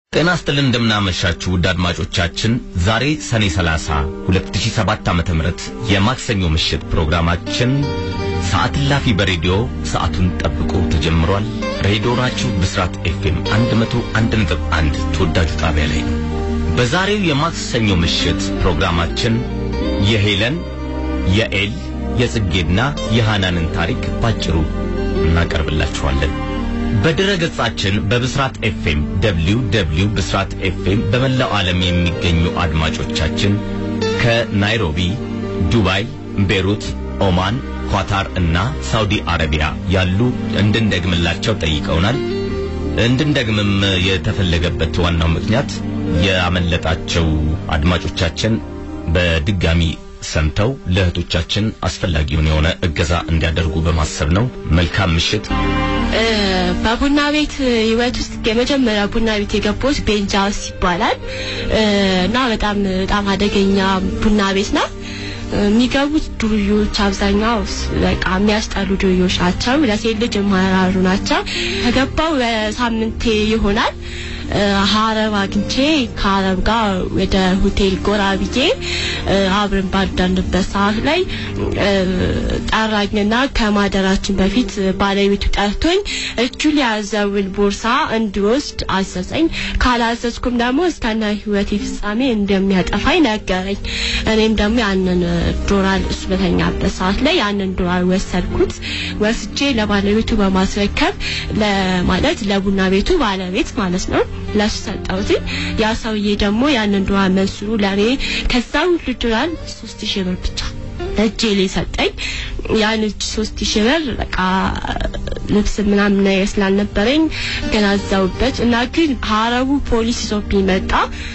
ጤና ይስጥልን እንደምናመሻችሁ ውድ አድማጮቻችን፣ ዛሬ ሰኔ 30 2007 ዓ.ም የማክሰኞ ምሽት ፕሮግራማችን ሰዓት እላፊ በሬዲዮ ሰዓቱን ጠብቆ ተጀምሯል። ሬዲዮናችሁ ብስራት ኤፍኤም 101.1 ተወዳጁ ጣቢያ ላይ ነው። በዛሬው የማክሰኞ ምሽት ፕሮግራማችን የሄለን፣ የኤል፣ የጽጌና የሃናንን ታሪክ ባጭሩ እናቀርብላችኋለን። በድረ ገጻችን በብስራት ኤፍኤም ደብሊው ደብሊው ብስራት ኤፍኤም በመላው ዓለም የሚገኙ አድማጮቻችን ከናይሮቢ፣ ዱባይ፣ ቤሩት፣ ኦማን፣ ኳታር እና ሳውዲ አረቢያ ያሉ እንድንደግምላቸው ጠይቀውናል። እንድንደግምም የተፈለገበት ዋናው ምክንያት ያመለጣቸው አድማጮቻችን በድጋሚ ሰምተው ለእህቶቻችን አስፈላጊውን የሆነ እገዛ እንዲያደርጉ በማሰብ ነው። መልካም ምሽት። በቡና ቤት ህይወት ውስጥ የመጀመሪያ ቡና ቤት የገባሁት ቤንጃውስ ይባላል እና በጣም በጣም አደገኛ ቡና ቤት ነው። የሚገቡት ዱርዮች አብዛኛው በቃ የሚያስጠሉ ዱርዮች ናቸው። ለሴት ልጅ የማያራሩ ናቸው። ከገባው በሳምንቴ ይሆናል ሀረብ አግኝቼ ከሀረብ ጋር ወደ ሆቴል ጎራ ብዬ አብረን ባዳንበት ሰዓት ላይ ጠራኝና ከማደራችን በፊት ባለቤቱ ጠርቶኝ እጁ ሊያዘውን ቦርሳ እንዲወስድ አዘዘኝ። ካላዘዝኩም ደግሞ እስከነ ህይወቴ ፍጻሜ እንደሚያጠፋኝ ነገረኝ። እኔም ደግሞ ያንን ዶላር እሱ በተኛበት ሰዓት ላይ ያንን ዶላር ወሰድኩት። ወስጄ ለባለቤቱ በማስረከብ ለማለት ለቡና ቤቱ ባለቤት ማለት ነው ለሱ ሰጠሁት። ያ ሰውዬ ደግሞ ያንን ዶላር መንስሩ ለኔ ከዛ ሁሉ ዶላር ሶስት ሺህ ብር ብቻ እጄ ላይ ሰጠኝ። ያን እጅ ሶስት ሺህ ብር በቃ ልብስ ምናምን ነገር ስላልነበረኝ ገናዛውበት እና ግን ሀረቡ ፖሊስ ይዞብኝ መጣ።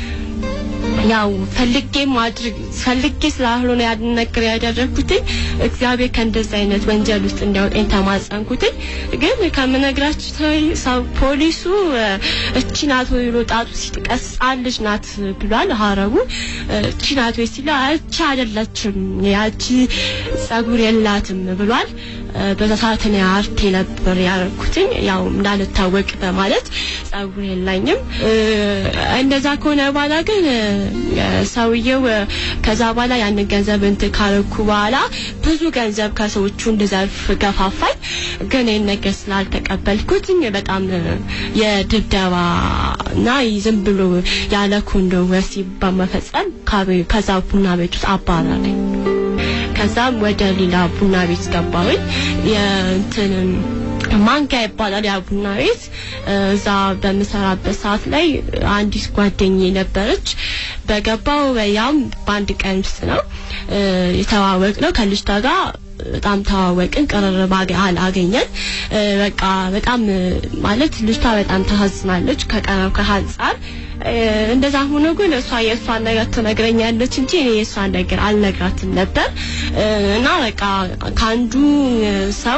ያው ፈልጌ ማድረግ ፈልጌ ስላልሆነ ያን ነገር ያደረኩትኝ እግዚአብሔር ከእንደዚህ አይነት ወንጀል ውስጥ እንዲያወጣኝ ተማጸንኩትኝ። ግን ከምነግራችሁ ሰው ፖሊሱ እቺ ናት ወይ ብሎ ጣቱ ሲጥቀስ ልጅ ናት ብሏል። ሀረቡ እቺ ናት ወይ ሲል እቺ አይደለችም ያቺ ጸጉር የላትም ብሏል። በዛ ሰዓት እኔ አርቴ ነበር ያደረኩትኝ ያው እንዳልታወቅ በማለት ጸጉር የላኝም። እንደዛ ከሆነ በኋላ ግን ሰውየው ከዛ በኋላ ያንን ገንዘብ እንትን ካረኩ በኋላ ብዙ ገንዘብ ከሰዎቹ እንድዘርፍ ገፋፋኝ። ግን ይህን ነገር ስላልተቀበልኩትኝ በጣም የድብደባ እና ዝም ብሎ ያለ ኮንዶ ወሲብ በመፈጸም ከዛ ቡና ቤት ውስጥ አባረረኝ። ከዛም ወደ ሌላ ቡና ቤት ገባሁኝ። የእንትን ማንጋ ይባላል ያ ቡና ቤት። እዛ በምሰራበት ሰዓት ላይ አንዲት ጓደኛዬ ነበረች። በገባው ያም በአንድ ቀን ውስጥ ነው የተዋወቅ ነው ከልጅቷ ጋር በጣም ተዋወቅን፣ ቅርርብ አገኘን። በቃ በጣም ማለት ልጅቷ በጣም ታሳዝናለች ከቀረብ ከአንጻር እንደዛ ሆኖ ግን እሷ የእሷን ነገር ትነግረኛለች እንጂ እኔ የእሷን ነገር አልነግራትም ነበር እና በቃ ከአንዱ ሰው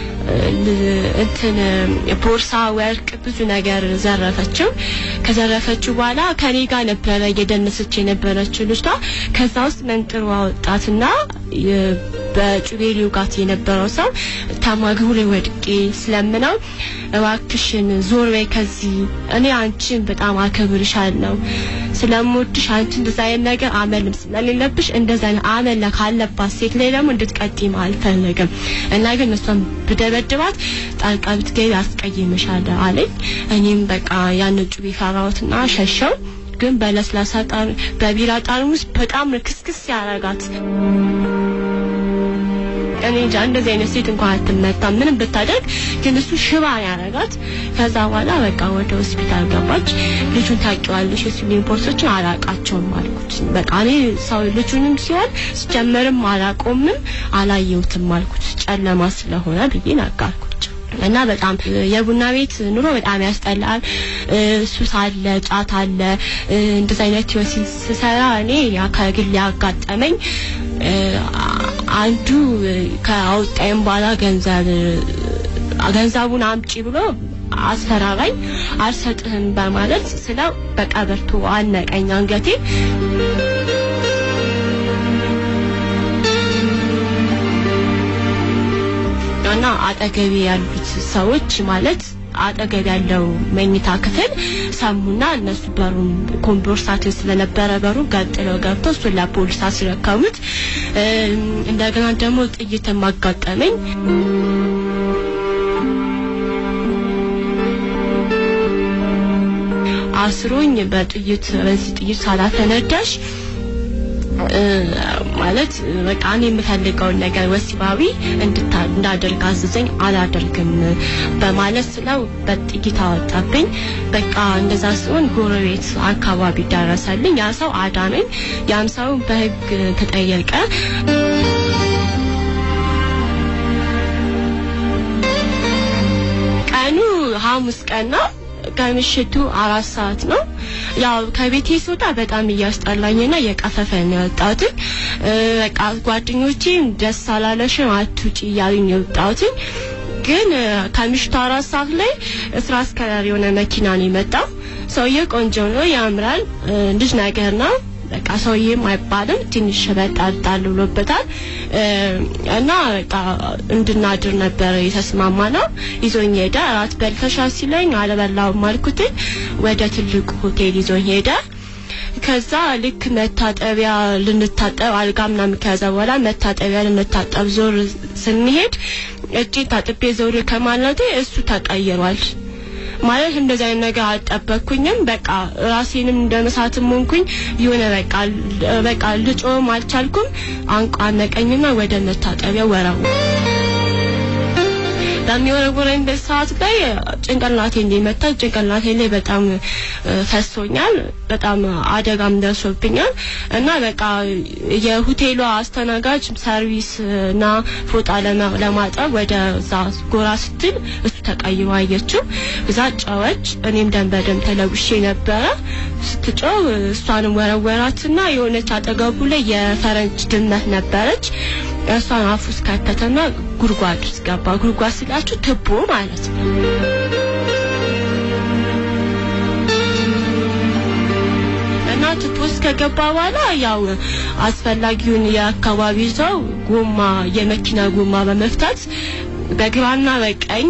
እንትን ቦርሳ፣ ወርቅ፣ ብዙ ነገር ዘረፈችው። ከዘረፈችው በኋላ ከኔ ጋር ነበረ እየደነሰች የነበረችው ልጅቷ። ከዛ ውስጥ መንጥሮ አወጣትና በጩቤ ሊውጋት የነበረው ሰው ተማግሩ ላይ ወድቄ ስለምነው እባክሽን ዞር በይ ከዚህ እኔ አንቺን በጣም አከብርሻለሁ ስለምወድሽ አንቺ እንደዛ አይነት ነገር አመልም ስለሌለብሽ እንደዛ አይነት አመል ካለባት ሴት ላይ ደግሞ እንድትቀጥም አልፈልግም እና ግን እሷን ብደበድባት ጣልቃ ብትገቢ አስቀይምሻለሁ አለኝ። እኔም በቃ ያን ጩቤ ፈራሁትና ሸሸው። ግን በለስላሳ ጣር በቢራ ጠርሙስ በጣም ክስክስ ያረጋት እኔ እንጃ እንደዚህ አይነት ሴት እንኳን አትመታም ምንም ብታደርግ፣ ግን እሱ ሽባ ያረጋት። ከዛ በኋላ በቃ ወደ ሆስፒታል ገባች። ልጁን ታውቂዋለሽ? የሱሊን ፖርሶችን አላቃቸውም አልኩት። በቃ እኔ ሰው ልጁንም ሲሆን ስጀምርም አላቆምም አላየሁትም አልኩት፣ ጨለማ ስለሆነ ብዬ ነገርኩት። እና በጣም የቡና ቤት ኑሮ በጣም ያስጠላል። ሱስ አለ፣ ጫት አለ። እንደዚህ አይነት ህይወት ስሰራ እኔ ያ ከግል ያጋጠመኝ አንዱ ከአውጣይም በኋላ ገንዘብ ገንዘቡን አምጪ ብሎ አስፈራራኝ። አልሰጥህም በማለት ስለው በቀበርቶ አነቀኝ አንገቴ። እና አጠገቤ ያሉት ሰዎች ማለት አጠገብ ያለው መኝታ ክፍል ሰሙና እነሱ በሩን ኮምቦርሳት ስለነበረ በሩ ገጥለው ገብተው እሱን ለፖሊስ አስረከቡት። እንደገና ደግሞ ጥይት ማጋጠመኝ አስሮኝ በጥይት በዚህ ጥይት ሳላፈነዳሽ ማለት በቃ እኔ የምፈልገውን ነገር ወሲባዊ እንዳደርግ አዘዘኝ። አላደርግም በማለት ስለው በጥይት አወጣብኝ። በቃ እንደዛ ሲሆን ጎረቤት አካባቢ ደረሰልኝ። ያ ሰው አዳነኝ። ያም ሰው በሕግ ተጠየቀ። ቀኑ ሐሙስ ቀን ነው። ከምሽቱ አራት ሰዓት ነው። ያው ከቤቴ ስወጣ በጣም እያስጠላኝና እየቀፈፈ ነው የወጣሁት። በቃ ጓደኞቼም ደስ አላለሽም አትውጪ እያሉኝ የወጣሁት ግን ከምሽቱ አራት ሰዓት ላይ እስራ አስከራሪ የሆነ መኪና ነው የመጣው። ሰውዬው ቆንጆ ነው፣ ያምራል፣ ልጅ ነገር ነው። በቃ ሰውዬም አይባልም ትንሽ በጣጣል ብሎበታል እና በቃ እንድናድር ነበር የተስማማ ነው። ይዞኝ ሄደ። እራት በልተሻል ሲለኝ አልበላውም አልኩትኝ። ወደ ትልቁ ሆቴል ይዞኝ ሄደ። ከዛ ልክ መታጠቢያ ልንታጠብ አልጋ ምናምን ከያዘ በኋላ መታጠቢያ ልንታጠብ ዞር ስንሄድ እጄን ታጥቤ ዞር ከማለቴ እሱ ተቀይሯል። ማለት እንደዚህ አይነት ነገር አልጠበቅኩኝም። በቃ ራሴንም እንደ መሳትም ሆንኩኝ። የሆነ በቃ በቃ ልጮም አልቻልኩም። አንቋነቀኝና ወደ መታጠቢያ ወረው በሚወረወረኝ ሰዓት ላይ ጭንቅላቴ እንዲመታ ጭንቅላቴ ላይ በጣም ፈሶኛል። በጣም አደጋም ደርሶብኛል እና በቃ የሆቴሏ አስተናጋጅ ሰርቪስ እና ፎጣ ለማጠብ ወደ እዛ ጎራ ስትል እሱ ተቀይሮ አየችው። እዛ ጨወች። እኔም ደም በደም ተለውሼ ነበረ። ስትጮው እሷንም ወረወራትና የሆነች አጠገቡ ላይ የፈረንጅ ድመት ነበረች። እሷን አፉ ውስጥ ከተተና ጉድጓድ ውስጥ ገባ። ጉድጓድ ስላችሁ ትቦ ማለት ነው። እና ትቦ ውስጥ ከገባ በኋላ ያው አስፈላጊውን የአካባቢ ሰው ጎማ የመኪና ጎማ በመፍታት በግራና በቀኝ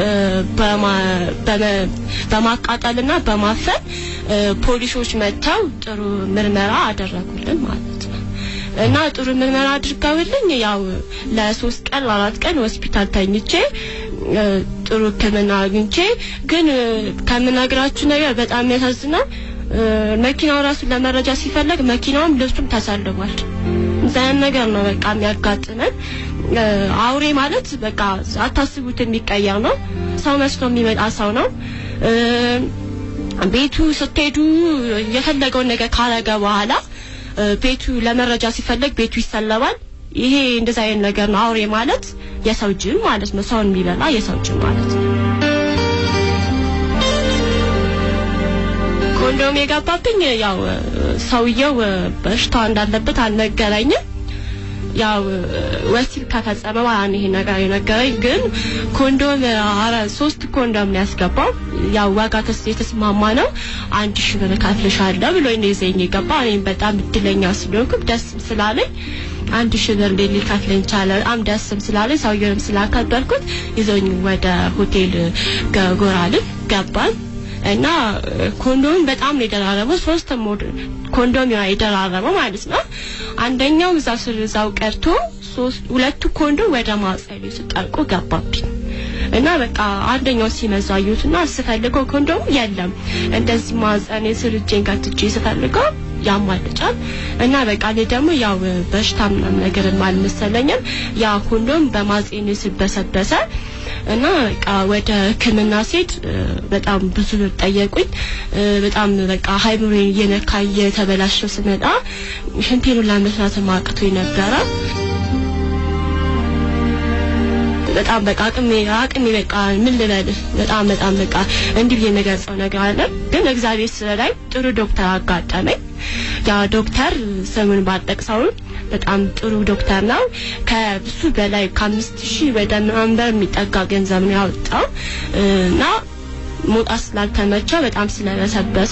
በማቃጠልና በማፈን ፖሊሶች መጥተው ጥሩ ምርመራ አደረጉልን ማለት ነው። እና ጥሩ ምርመራ አድርገውልኝ ያው ለሶስት ቀን ለአራት ቀን ሆስፒታል ተኝቼ ጥሩ ሕክምና አግኝቼ ግን ከምነግራችሁ ነገር በጣም የሚያሳዝነው መኪናው ራሱ ለመረጃ ሲፈለግ መኪናውም ልብሱም ተሰልቧል። እዛያን ነገር ነው በቃ የሚያጋጥመን። አውሬ ማለት በቃ አታስቡት የሚቀየር ነው። ሰው መስሎ የሚመጣ ሰው ነው። ቤቱ ስትሄዱ የፈለገውን ነገር ካረገ በኋላ ቤቱ ለመረጃ ሲፈለግ ቤቱ ይሰለባል። ይሄ እንደዛ አይነት ነገር ነው። አውሬ ማለት የሰው ጅን ማለት ነው። ሰውን የሚበላ የሰው ጅን ማለት ነው። ኮንዶም የገባብኝ ያው ሰውየው በሽታ እንዳለበት አልነገረኝም። ያው ወሲብ ከፈጸመ በኋላ ነው ይሄ ነገር የነገረኝ። ግን ኮንዶም አረ ሶስት ኮንዶም ነው ያስገባው። ያው ዋጋ ተስ የተስማማ ነው አንድ ሺህ ብር ከፍልሻለሁ ብሎ ነው ይዘኝ የገባ። እኔም በጣም እድለኛ ስለሆንኩ ደስም ስላለኝ አንድ ሺህ ብር ሊከፍለኝ ቻለ። በጣም ደስም ስላለኝ ሰውየውንም ስላከበርኩት ይዞኝ ወደ ሆቴል ጎራልን ገባን። እና ኮንዶም በጣም ነው የደራረበው። ሶስት ኮንዶም የደራረበው ማለት ነው። አንደኛው እዛ ስር እዛው ቀርቶ ሶስት ሁለቱ ኮንዶም ወደ ማጸሉ ሲጠልቁ ገባብኝ እና በቃ አንደኛው ሲመዛ አየሁትና ስፈልገው ኮንዶም የለም። እንደዚህ ማጸኔ ስር እጄን ከትቼ ስፈልገው ያማልጫል እና በቃ እኔ ደግሞ ያው በሽታ ምናምን ነገር አልመሰለኝም። ያ ኮንዶም በማጼኔ ስበሰበሰ እና በቃ ወደ ሕክምና ሴት በጣም ብዙ ብር ጠየቁኝ። በጣም በቃ ሃይምሮዬን እየነካ እየተበላሸው ስመጣ ሽንቴን ለመስራት ማቅቶኝ ነበረ። በጣም በቃ አቅሜ አቅሜ በቃ ምን ልበል በጣም በጣም በቃ እንዲህ ብዬ የምገልጸው ነገር አለ። ግን እግዚአብሔር ስለላይ ጥሩ ዶክተር አጋጠመኝ። ያ ዶክተር ስሙን ባልጠቅሰውም በጣም ጥሩ ዶክተር ነው። ከብዙ በላይ ከአምስት ሺህ ወደ ምናምን ብር የሚጠጋ ገንዘብ ነው ያወጣው እና መውጣት ስላልተመቸው በጣም ስለበሰበሰ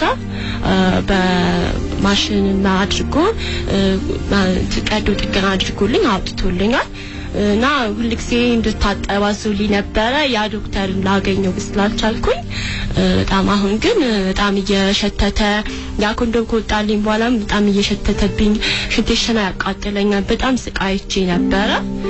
በማሽንና አድርጎ ቀዶ ጥገና አድርጎልኝ አውጥቶልኛል። እና ሁልጊዜ እንድታጠብ አዞልኝ ነበረ። ያ ዶክተር ላገኘው ስላልቻልኩኝ በጣም አሁን ግን በጣም እየሸተተ ያ ኮንዶም ከወጣልኝ በኋላም በጣም እየሸተተብኝ ሽንቴ ሽና ያቃጥለኛል። በጣም ስቃይቼ ነበረ።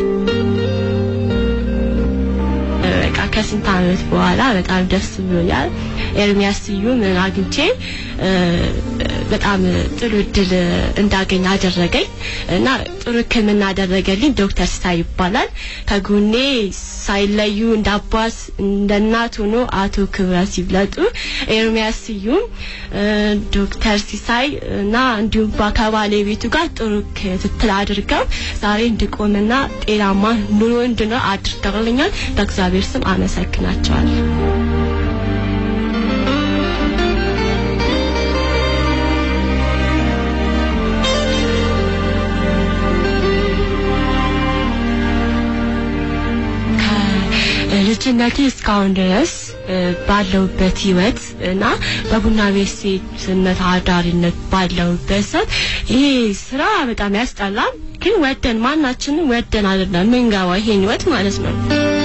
በቃ ከስንት ዓመት በኋላ በጣም ደስ ብሎኛል። ኤርሚያስ ስዩም አግኝቼ በጣም ጥሩ እድል እንዳገኝ አደረገኝ እና ጥሩ ሕክምና አደረገልኝ። ዶክተር ሲሳይ ይባላል። ከጎኔ ሳይለዩ እንደ አባት እንደ እናት ሆኖ አቶ ክብረት ሲብለጡ፣ ኤርሚያስ ስዩም፣ ዶክተር ሲሳይ እና እንዲሁም ከባለቤቱ ጋር ጥሩ ክትትል አድርገው ዛሬ እንድቆምና ጤናማ ኑሮ እንድኖር አድርገውልኛል። በእግዚአብሔር ስም አመሰግናቸዋለሁ። ልጅነቴ እስካሁን ድረስ ባለውበት ህይወት እና በቡና ቤት ሴትነት አዳሪነት ባለውበት ሰዓት ይሄ ስራ በጣም ያስጠላል። ግን ወደን ማናችንም ወደን አይደለም ምንገባው ይሄን ህይወት ማለት ነው።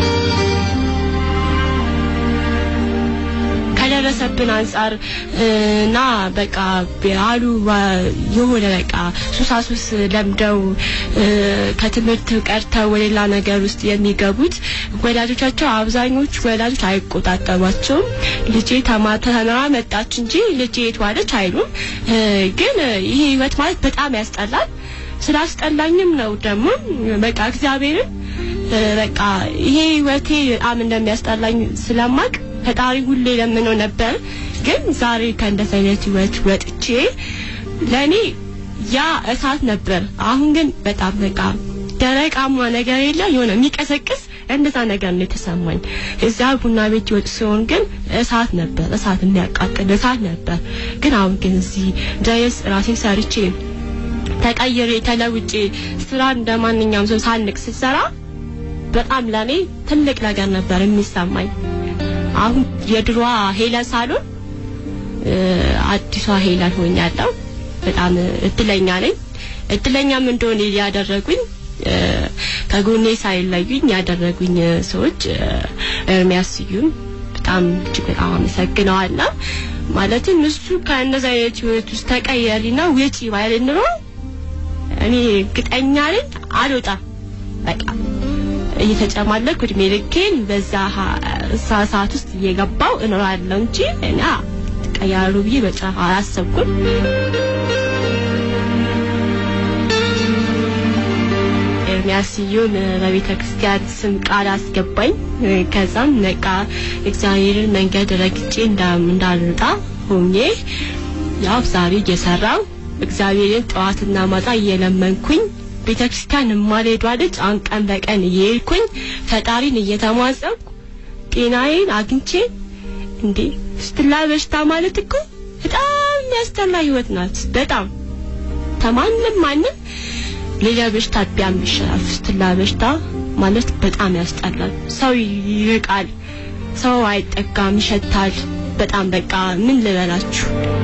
ከደረሰብን አንጻር እና በቃ አሉ የሆነ በቃ ሱሳሱስ ለምደው ከትምህርት ቀርተው ወደ ሌላ ነገር ውስጥ የሚገቡት ወላጆቻቸው አብዛኞቹ ወላጆች አይቆጣጠሯቸውም። ልጄ ተማተና መጣች እንጂ ልጄ የት ዋለች አይሉም። ግን ይሄ ህይወት ማለት በጣም ያስጠላል። ስላስጠላኝም ነው ደግሞ በቃ እግዚአብሔርን በቃ ይሄ ህይወቴ በጣም እንደሚያስጠላኝ ስለማቅ ፈጣሪ ሁሌ ለምነው ነበር። ግን ዛሬ ከእንደዚህ አይነት ህይወት ወጥቼ ለኔ ያ እሳት ነበር። አሁን ግን በጣም በቃ ደረቃማ ነገር የለ የሆነ የሚቀሰቅስ እንደዛ ነገር ነው የተሰማኝ። እዚያ ቡና ቤት ይወጥ ሲሆን ግን እሳት ነበር፣ እሳት የሚያቃጥል እሳት ነበር። ግን አሁን ግን እዚህ ድረስ ራሴን ሰርቼ ተቀይሬ ተለውጬ ስራ እንደ ማንኛውም ሰው ሳንቅ ስሰራ በጣም ለኔ ትልቅ ነገር ነበር የሚሰማኝ። አሁን የድሮዋ ሄለን ሳሎን አዲሷ ሄለን ሆኛለሁ። በጣም እድለኛ ነኝ። እድለኛም እንደሆነ ያደረጉኝ ከጎኔ ሳይለዩኝ ያደረጉኝ ሰዎች ኤርሚያስ ስዩም በጣም እጅግ በጣም አመሰግነዋለሁ። ማለትም እሱ ከእነዚህ አይነት ህይወት ውስጥ ተቀየሪና ውጪ ባይል ኑሮ እኔ እርግጠኛ ነኝ አልወጣም በቃ እየተጨማለኩ እድሜ ልኬን በዛ ሰዓት ውስጥ እየገባው እኖራለሁ እንጂ እና ቀያሩ ብዬ በጭራሽ አላሰብኩም። ኤርሚያስ ስዩም በቤተ ክርስቲያን ስም ቃል አስገባኝ። ከዛም ነቃ እግዚአብሔርን መንገድ ረግጬ እንዳልወጣ ሆኜ ያው ዛሬ እየሰራው እግዚአብሔርን ጠዋትና ማታ እየለመንኩኝ ቤተ ክርስቲያን የማልሄዷ ልጅ አሁን ቀን በቀን እየሄድኩኝ ፈጣሪን እየተማጸንኩ ጤናዬን አግኝቼ እንዴ ስትላ በሽታ ማለት እኮ በጣም የሚያስጠላ ህይወት ናት። በጣም ተማንም ማንም ሌላ በሽታ ቢያም ይሻላል። ስትላ በሽታ ማለት በጣም ያስጠላል። ሰው ይርቃል፣ ሰው አይጠጋም፣ ይሸታል። በጣም በቃ ምን ልበላችሁ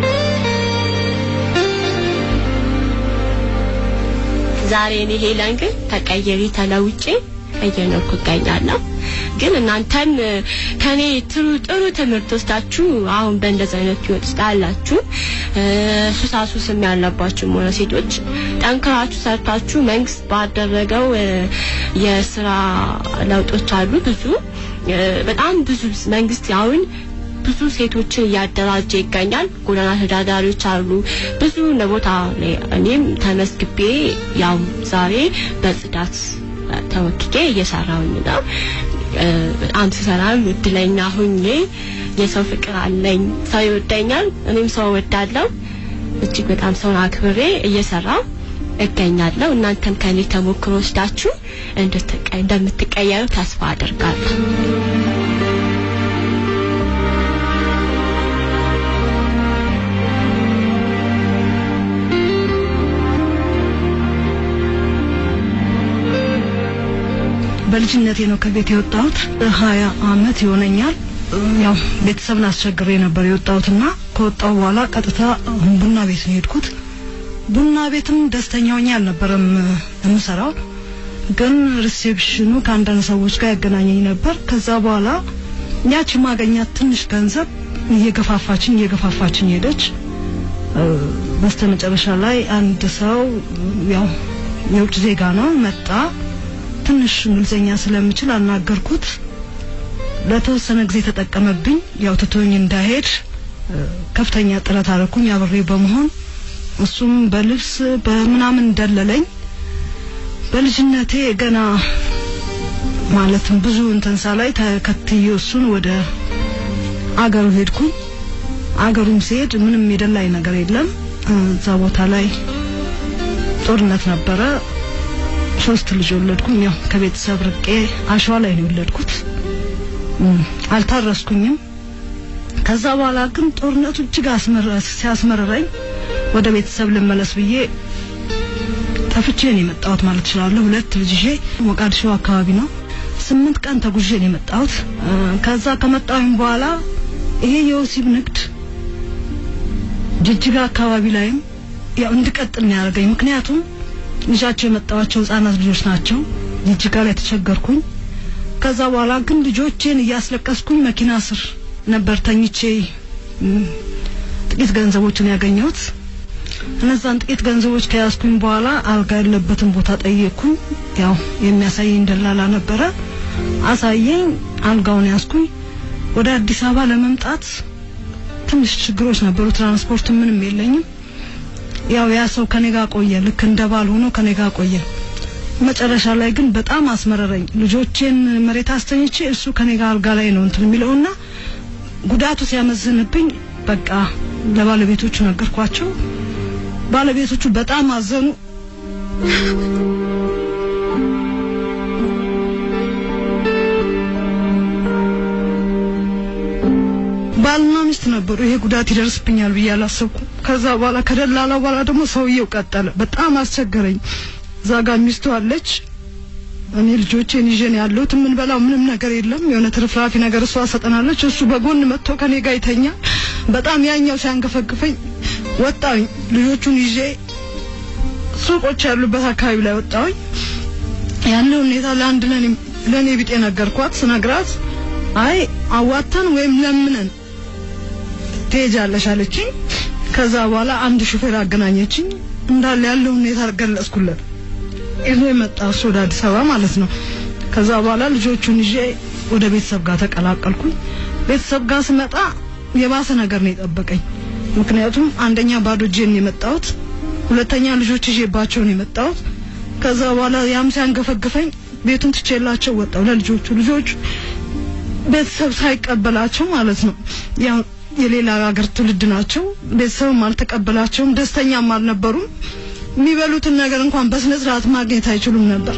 ዛሬ እኔ ሄለን ግን ተቀየሪ ተለውጬ እየኖርኩ እገኛለሁ። ግን እናንተም ከኔ ጥሩ ጥሩ ትምህርት ወስዳችሁ አሁን በእንደዚህ አይነት ህይወት ውስጥ ያላችሁ ሱሳሱስም ያለባችሁ ሆነ ሴቶች ጠንክራችሁ ሰርታችሁ መንግስት ባደረገው የስራ ለውጦች አሉ ብዙ በጣም ብዙ መንግስት አሁን ብዙ ሴቶችን እያደራጀ ይገኛል። ጎዳና ተዳዳሪዎች አሉ ብዙ ቦታ ላይ እኔም ተመስግቤ ያው ዛሬ በጽዳት ተወክኬ እየሰራሁኝ ነው። በጣም ስሰራም እድለኛ ሁኜ የሰው ፍቅር አለኝ። ሰው ይወደኛል፣ እኔም ሰው እወዳለሁ። እጅግ በጣም ሰውን አክብሬ እየሰራው እገኛለሁ። እናንተም ከኔ ተሞክሮ ወስዳችሁ እንደምትቀየሩ ተስፋ አደርጋለሁ። በልጅነቴ ነው ከቤት የወጣሁት። ሀያ አመት ይሆነኛል። ያው ቤተሰብን አስቸግሬ ነበር የወጣሁትና ከወጣሁ በኋላ ቀጥታ ቡና ቤት ነው የሄድኩት። ቡና ቤትም ደስተኛ ሆኜ አልነበረም የምሰራው። ግን ሪሴፕሽኑ ከአንዳንድ ሰዎች ጋር ያገናኘኝ ነበር። ከዛ በኋላ ያቺ ማገኛት ትንሽ ገንዘብ እየገፋፋችኝ እየገፋፋችኝ ሄደች። በስተ መጨረሻ ላይ አንድ ሰው ያው የውጭ ዜጋ ነው መጣ። ትንሽ እንግሊዝኛ ስለምችል አናገርኩት። ለተወሰነ ጊዜ ተጠቀመብኝ። ያው ትቶኝ እንዳሄድ ከፍተኛ ጥረት አደረኩኝ አብሬ በመሆን እሱም በልብስ በምናምን ደለለኝ። በልጅነቴ ገና ማለትም ብዙ እንተንሳ ላይ ተከትዬ እሱን ወደ አገሩ ሄድኩኝ። አገሩም ሲሄድ ምንም የደላኝ ነገር የለም። እዛ ቦታ ላይ ጦርነት ነበረ። ሶስት ልጅ ወለድኩኝ። ያው ከቤተሰብ ርቄ አሸዋ ላይ ነው የወለድኩት። አልታረስኩኝም። ከዛ በኋላ ግን ጦርነቱ እጅግ ሲያስመረረኝ ወደ ቤተሰብ ልመለስ ብዬ ጠፍቼ ነው የመጣሁት ማለት እችላለሁ። ሁለት ልጅ ይዤ ሞቃዲሾ አካባቢ ነው ስምንት ቀን ተጉዤ ነው የመጣሁት። ከዛ ከመጣሁኝ በኋላ ይሄ የወሲብ ንግድ ጅጅጋ አካባቢ ላይም ያው እንድቀጥል ነው ያደረገኝ። ምክንያቱም ልጃቸው የመጣዋቸው ህጻናት ልጆች ናቸው። ጅጅጋ ላይ ተቸገርኩኝ። ከዛ በኋላ ግን ልጆቼን እያስለቀስኩኝ መኪና ስር ነበር ተኝቼ ጥቂት ገንዘቦችን ያገኘሁት። እነዛን ጥቂት ገንዘቦች ከያዝኩኝ በኋላ አልጋ ያለበትን ቦታ ጠየቅኩኝ። ያው የሚያሳየኝ ደላላ ነበረ። አሳየኝ። አልጋውን ያዝኩኝ። ወደ አዲስ አበባ ለመምጣት ትንሽ ችግሮች ነበሩ። ትራንስፖርት ምንም የለኝም። ያው ያ ሰው ከኔ ጋር ቆየ። ልክ እንደ ባል ሆኖ ከኔ ጋር ቆየ። መጨረሻ ላይ ግን በጣም አስመረረኝ። ልጆቼን መሬት አስተኝቼ እሱ ከኔ ጋር አልጋ ላይ ነው እንትን የሚለውና ጉዳቱ ሲያመዝንብኝ በቃ ለባለቤቶቹ ነገርኳቸው። ባለቤቶቹ በጣም አዘኑ። ባልና ሚስት ነበሩ። ይሄ ጉዳት ይደርስብኛል ብዬ አላሰብኩም። ከዛ በኋላ ከደላላ በኋላ ደግሞ ሰውየው ቀጠለ። በጣም አስቸገረኝ። እዛ ጋር ሚስቱ አለች። እኔ ልጆቼን ይዤ ነው ያለሁት። የምንበላው ምንም ነገር የለም። የሆነ ትርፍራፊ ነገር እሷ ሰጠናለች። እሱ በጎን መጥቶ ከኔ ጋር ይተኛል። በጣም ያኛው ሲያንገፈግፈኝ ወጣሁኝ። ልጆቹን ይዤ ሱቆች ያሉበት አካባቢ ላይ ወጣሁኝ። ያለው ሁኔታ ለአንድ ለእኔ ቢጤ ነገርኳት። ስነግራት አይ አዋተን ወይም ለምነን ትሄጃለሽ አለችኝ። ከዛ በኋላ አንድ ሹፌር አገናኘችኝ። እንዳለ ያለው ሁኔታ ገለጽኩለት። ይዞ የመጣ እሱ ወደ አዲስ አበባ ማለት ነው። ከዛ በኋላ ልጆቹን ይዤ ወደ ቤተሰብ ጋር ተቀላቀልኩኝ። ቤተሰብ ጋር ስመጣ የባሰ ነገር ነው የጠበቀኝ። ምክንያቱም አንደኛ ባዶ እጄን ነው የመጣሁት፣ ሁለተኛ ልጆች ይዤባቸው ነው የመጣሁት። ከዛ በኋላ ያም ሲያንገፈግፈኝ ቤቱን ትቼላቸው ወጣሁ ለልጆቹ ልጆቹ ቤተሰብ ሳይቀበላቸው ማለት ነው። ያው የሌላ ሀገር ትውልድ ናቸው። ቤተሰብም አልተቀበላቸውም፣ ደስተኛም አልነበሩም። የሚበሉትን ነገር እንኳን በስነ ስርዓት ማግኘት አይችሉም ነበር።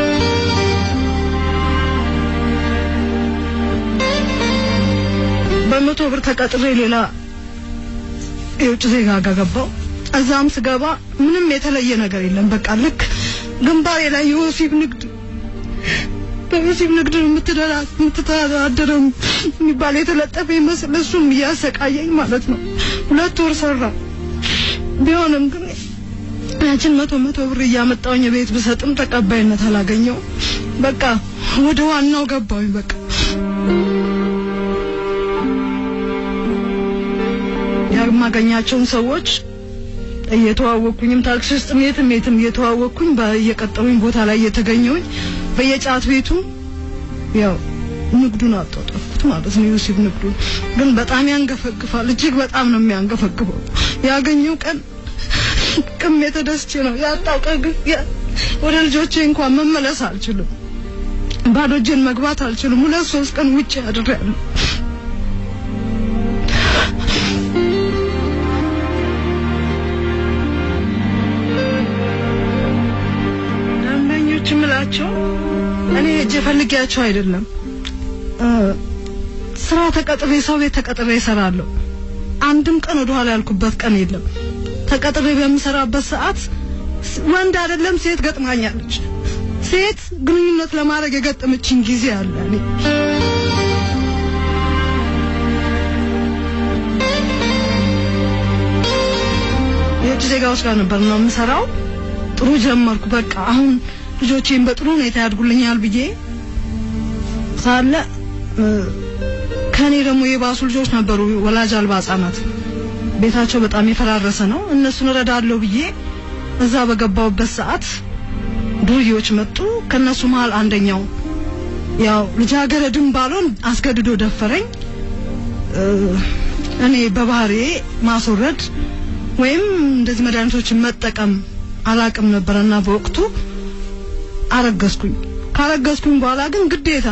በመቶ ብር ተቀጥሬ ሌላ የውጭ ዜጋ ጋር ገባው። እዛም ስገባ ምንም የተለየ ነገር የለም። በቃ ልክ ግንባሬ ላይ የወሲብ ንግድ በወሲብ ንግድ የምትተዳደረው የሚባል የተለጠፈ ይመስል እሱም እያሰቃየኝ ማለት ነው። ሁለት ወር ሰራ። ቢሆንም ግን ያችን መቶ መቶ ብር እያመጣውኝ ቤት ብሰጥም ተቀባይነት አላገኘው። በቃ ወደ ዋናው ገባሁኝ። በቃ የማገኛቸውን ሰዎች እየተዋወቅኩኝም ታክሲ ውስጥ የትም የትም እየተዋወቅኩኝ በየቀጠሩኝ ቦታ ላይ እየተገኘውኝ በየጫት ቤቱ ያው ንግዱን አጣጣፍኩት ማለት ነው። ዩሲብ ንግዱን ግን በጣም ያንገፈግፋል። እጅግ በጣም ነው የሚያንገፈግፈው። ያገኘው ቀን ቅም የተደስቼ ነው ያጣው ቀን ግን ወደ ልጆቼ እንኳን መመለስ አልችልም። ባዶ እጄን መግባት አልችልም። ሁለት ሶስት ቀን ውጭ አድሬያለሁ። ደንበኞች የምላቸው እኔ ሄጄ ፈልጊያቸው አይደለም። ስራ ተቀጥሬ ሰው ቤት ተቀጥሬ እሰራለሁ። አንድም ቀን ወደ ኋላ ያልኩበት ቀን የለም። ተቀጥሬ በምሰራበት ሰዓት ወንድ አይደለም ሴት ገጥማኛለች። ሴት ግንኙነት ለማድረግ የገጠመችኝ ጊዜ አለ። እኔ የውጭ ዜጋዎች ጋር ነበር ነው የምሰራው። ጥሩ ጀመርኩ። በቃ አሁን ልጆቼን በጥሩ ሁኔታ ያድጉልኛል ብዬ ሳለ እ፣ ከኔ ደግሞ የባሱ ልጆች ነበሩ፣ ወላጅ አልባ ህጻናት ቤታቸው በጣም የፈራረሰ ነው። እነሱን እረዳለሁ ብዬ እዛ በገባውበት ሰዓት ዱርዬዎች መጡ። ከነሱ መሀል አንደኛው ያው ልጃገረድም ባልሆን አስገድዶ ደፈረኝ። እ፣ እኔ በባህሪዬ ማስወረድ ወይም እንደዚህ መድኃኒቶችን መጠቀም አላቅም ነበረና በወቅቱ አረገዝኩኝ። ካረገዝኩኝ በኋላ ግን ግዴታ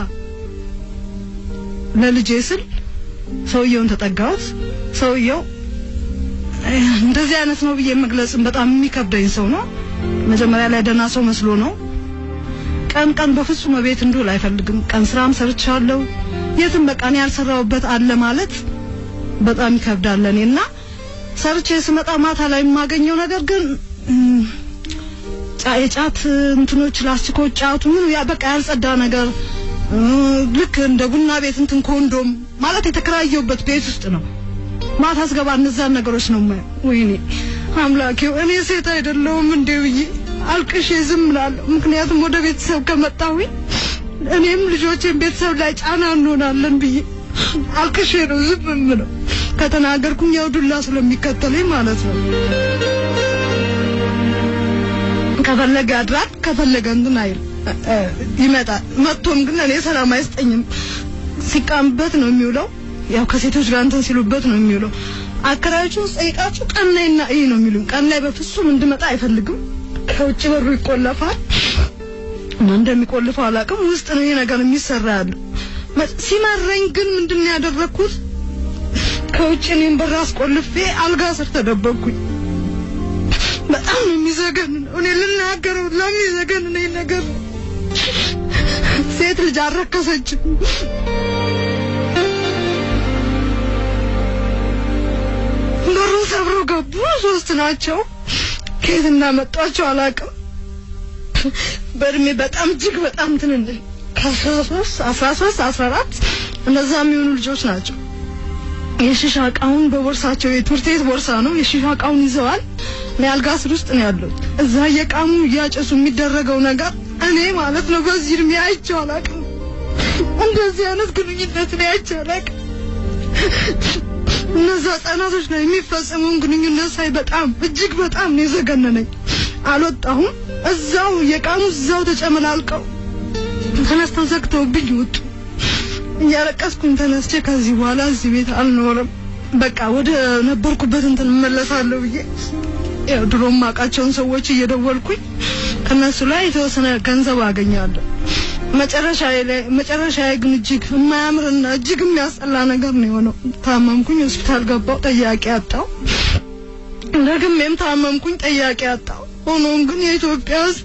ለልጄ ስል ሰውየውን ተጠጋሁት። ሰውየው እ፣ እንደዚህ አይነት ነው ብዬ መግለጽም በጣም የሚከብደኝ ሰው ነው። መጀመሪያ ላይ ደህና ሰው መስሎ ነው። ቀን ቀን በፍጹም ቤት እንድውል አይፈልግም። ቀን ስራም ሰርቻለሁ። የትም በቃ እኔ ያልሰራሁበት አለ ማለት በጣም ይከብዳል ለኔ እና ሰርቼ ስመጣ ማታ ላይ የማገኘው ነገር ግን እም፣ ጫ- የጫት እንትኖች ላስቲኮች ጫቱ ምኑ ያ በቃ ያልጸዳ ነገር እ፣ ልክ እንደ ቡና ቤት እንትን ኮንዶም ማለት የተከራየሁበት ቤት ውስጥ ነው። ማታ ስገባ እነዛን ነገሮች ነው የማየው። ወይኔ አምላኬው እኔ ሴት አይደለሁም እንዴ ብዬ አልቅሼ ዝም እላለሁ። ምክንያቱም ወደ ቤተሰብ ከመጣሁኝ እኔም ልጆቼን ቤተሰብ ላይ ጫና እንሆናለን ብዬ አልቅሼ ነው ዝም የምለው። ከተናገርኩኝ ያው ዱላ ስለሚከተለኝ ማለት ነው። ከፈለገ ያድራል፣ ከፈለገ እንትን አይል እ- እ- ይመጣል። መጥቶም ግን እኔ ሰላም አይስጠኝም። ሲቃምበት ነው የሚውለው። ያው ከሴቶች ጋር እንትን ሲሉበት ነው የሚውለው። አከራዮቹን ስጠይቃችሁ ቀን ላይና ይህ ነው የሚሉኝ። ቀን ላይ በፍጹም እንድመጣ አይፈልግም። ከውጭ በሩ ይቆለፋል። እና እንደሚቆልፈው አላውቅም። ውስጥ ነው ይሄ ነገር የሚሰራ ያለው። መ- ሲመረኝ ግን ምንድን ነው ያደረግኩት? ከውጭ እኔም በር አስቆልፌ አልጋ ስር ተደበቅኩኝ። በጣም ነው የሚዘገንነው። እኔ ልናገረው ለሚዘገንነኝ ነገር ነው። ሴት ልጅ አልረከሰችም። በሩን ሰብረው ገቡ። ሶስት ናቸው። ከየት እንዳመጧቸው አላውቅም። በእድሜ በጣም እጅግ በጣም ትንንሽ ከአስራ ሶስት አስራ ሶስት አስራ አራት እነዛ የሚሆኑ ልጆች ናቸው። የሺሻ እቃውን በቦርሳቸው የትምህርት ቤት ቦርሳ ነው። የሺሻ እቃውን ይዘዋል። እኔ አልጋ ስር ውስጥ ነው ያለሁት። እዛ እየቃሙ እያጨሱ የሚደረገው ነገር እኔ ማለት ነው በዚህ እድሜ አይቼው አላውቅም። እንደዚህ አይነት ግንኙነት እኔ አይቼው አላውቅም። እነዛ ህጻናቶች ላይ የሚፈጸመውን ግንኙነት ሳይ በጣም እጅግ በጣም ነው የዘገነነኝ። አልወጣሁም። እዛው የቃሙ እዛው ተጨመላልቀው ተነስተው ዘግተውብኝ ወጡ። እያለቀስኩኝ ተነስቼ ከዚህ በኋላ እዚህ ቤት አልኖርም፣ በቃ ወደ ነበርኩበት እንትን እመለሳለሁ ብዬ ያው ድሮ ማውቃቸውን ሰዎች እየደወልኩኝ ከነሱ ላይ የተወሰነ ገንዘብ አገኛለሁ። መጨረሻ ላይ መጨረሻ ላይ ግን እጅግ የማያምርና እጅግ የሚያስጠላ ነገር ነው የሆነው። ታመምኩኝ፣ ሆስፒታል ገባው፣ ጠያቂ አጣው። ደግሜም ታመምኩኝ፣ ጠያቂ አጣው። ሆኖም ግን የኢትዮጵያ ሕዝብ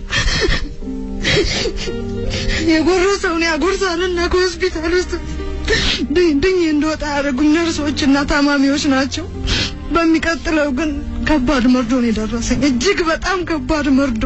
የጎረሰውን ያጎርሳልና ከሆስፒታል ውስጥ ድኝ ድኝ እንደወጣ ያደረጉኝ ነርሶችና ታማሚዎች ናቸው። በሚቀጥለው ግን ከባድ መርዶ ነው የደረሰኝ። እጅግ በጣም ከባድ መርዶ።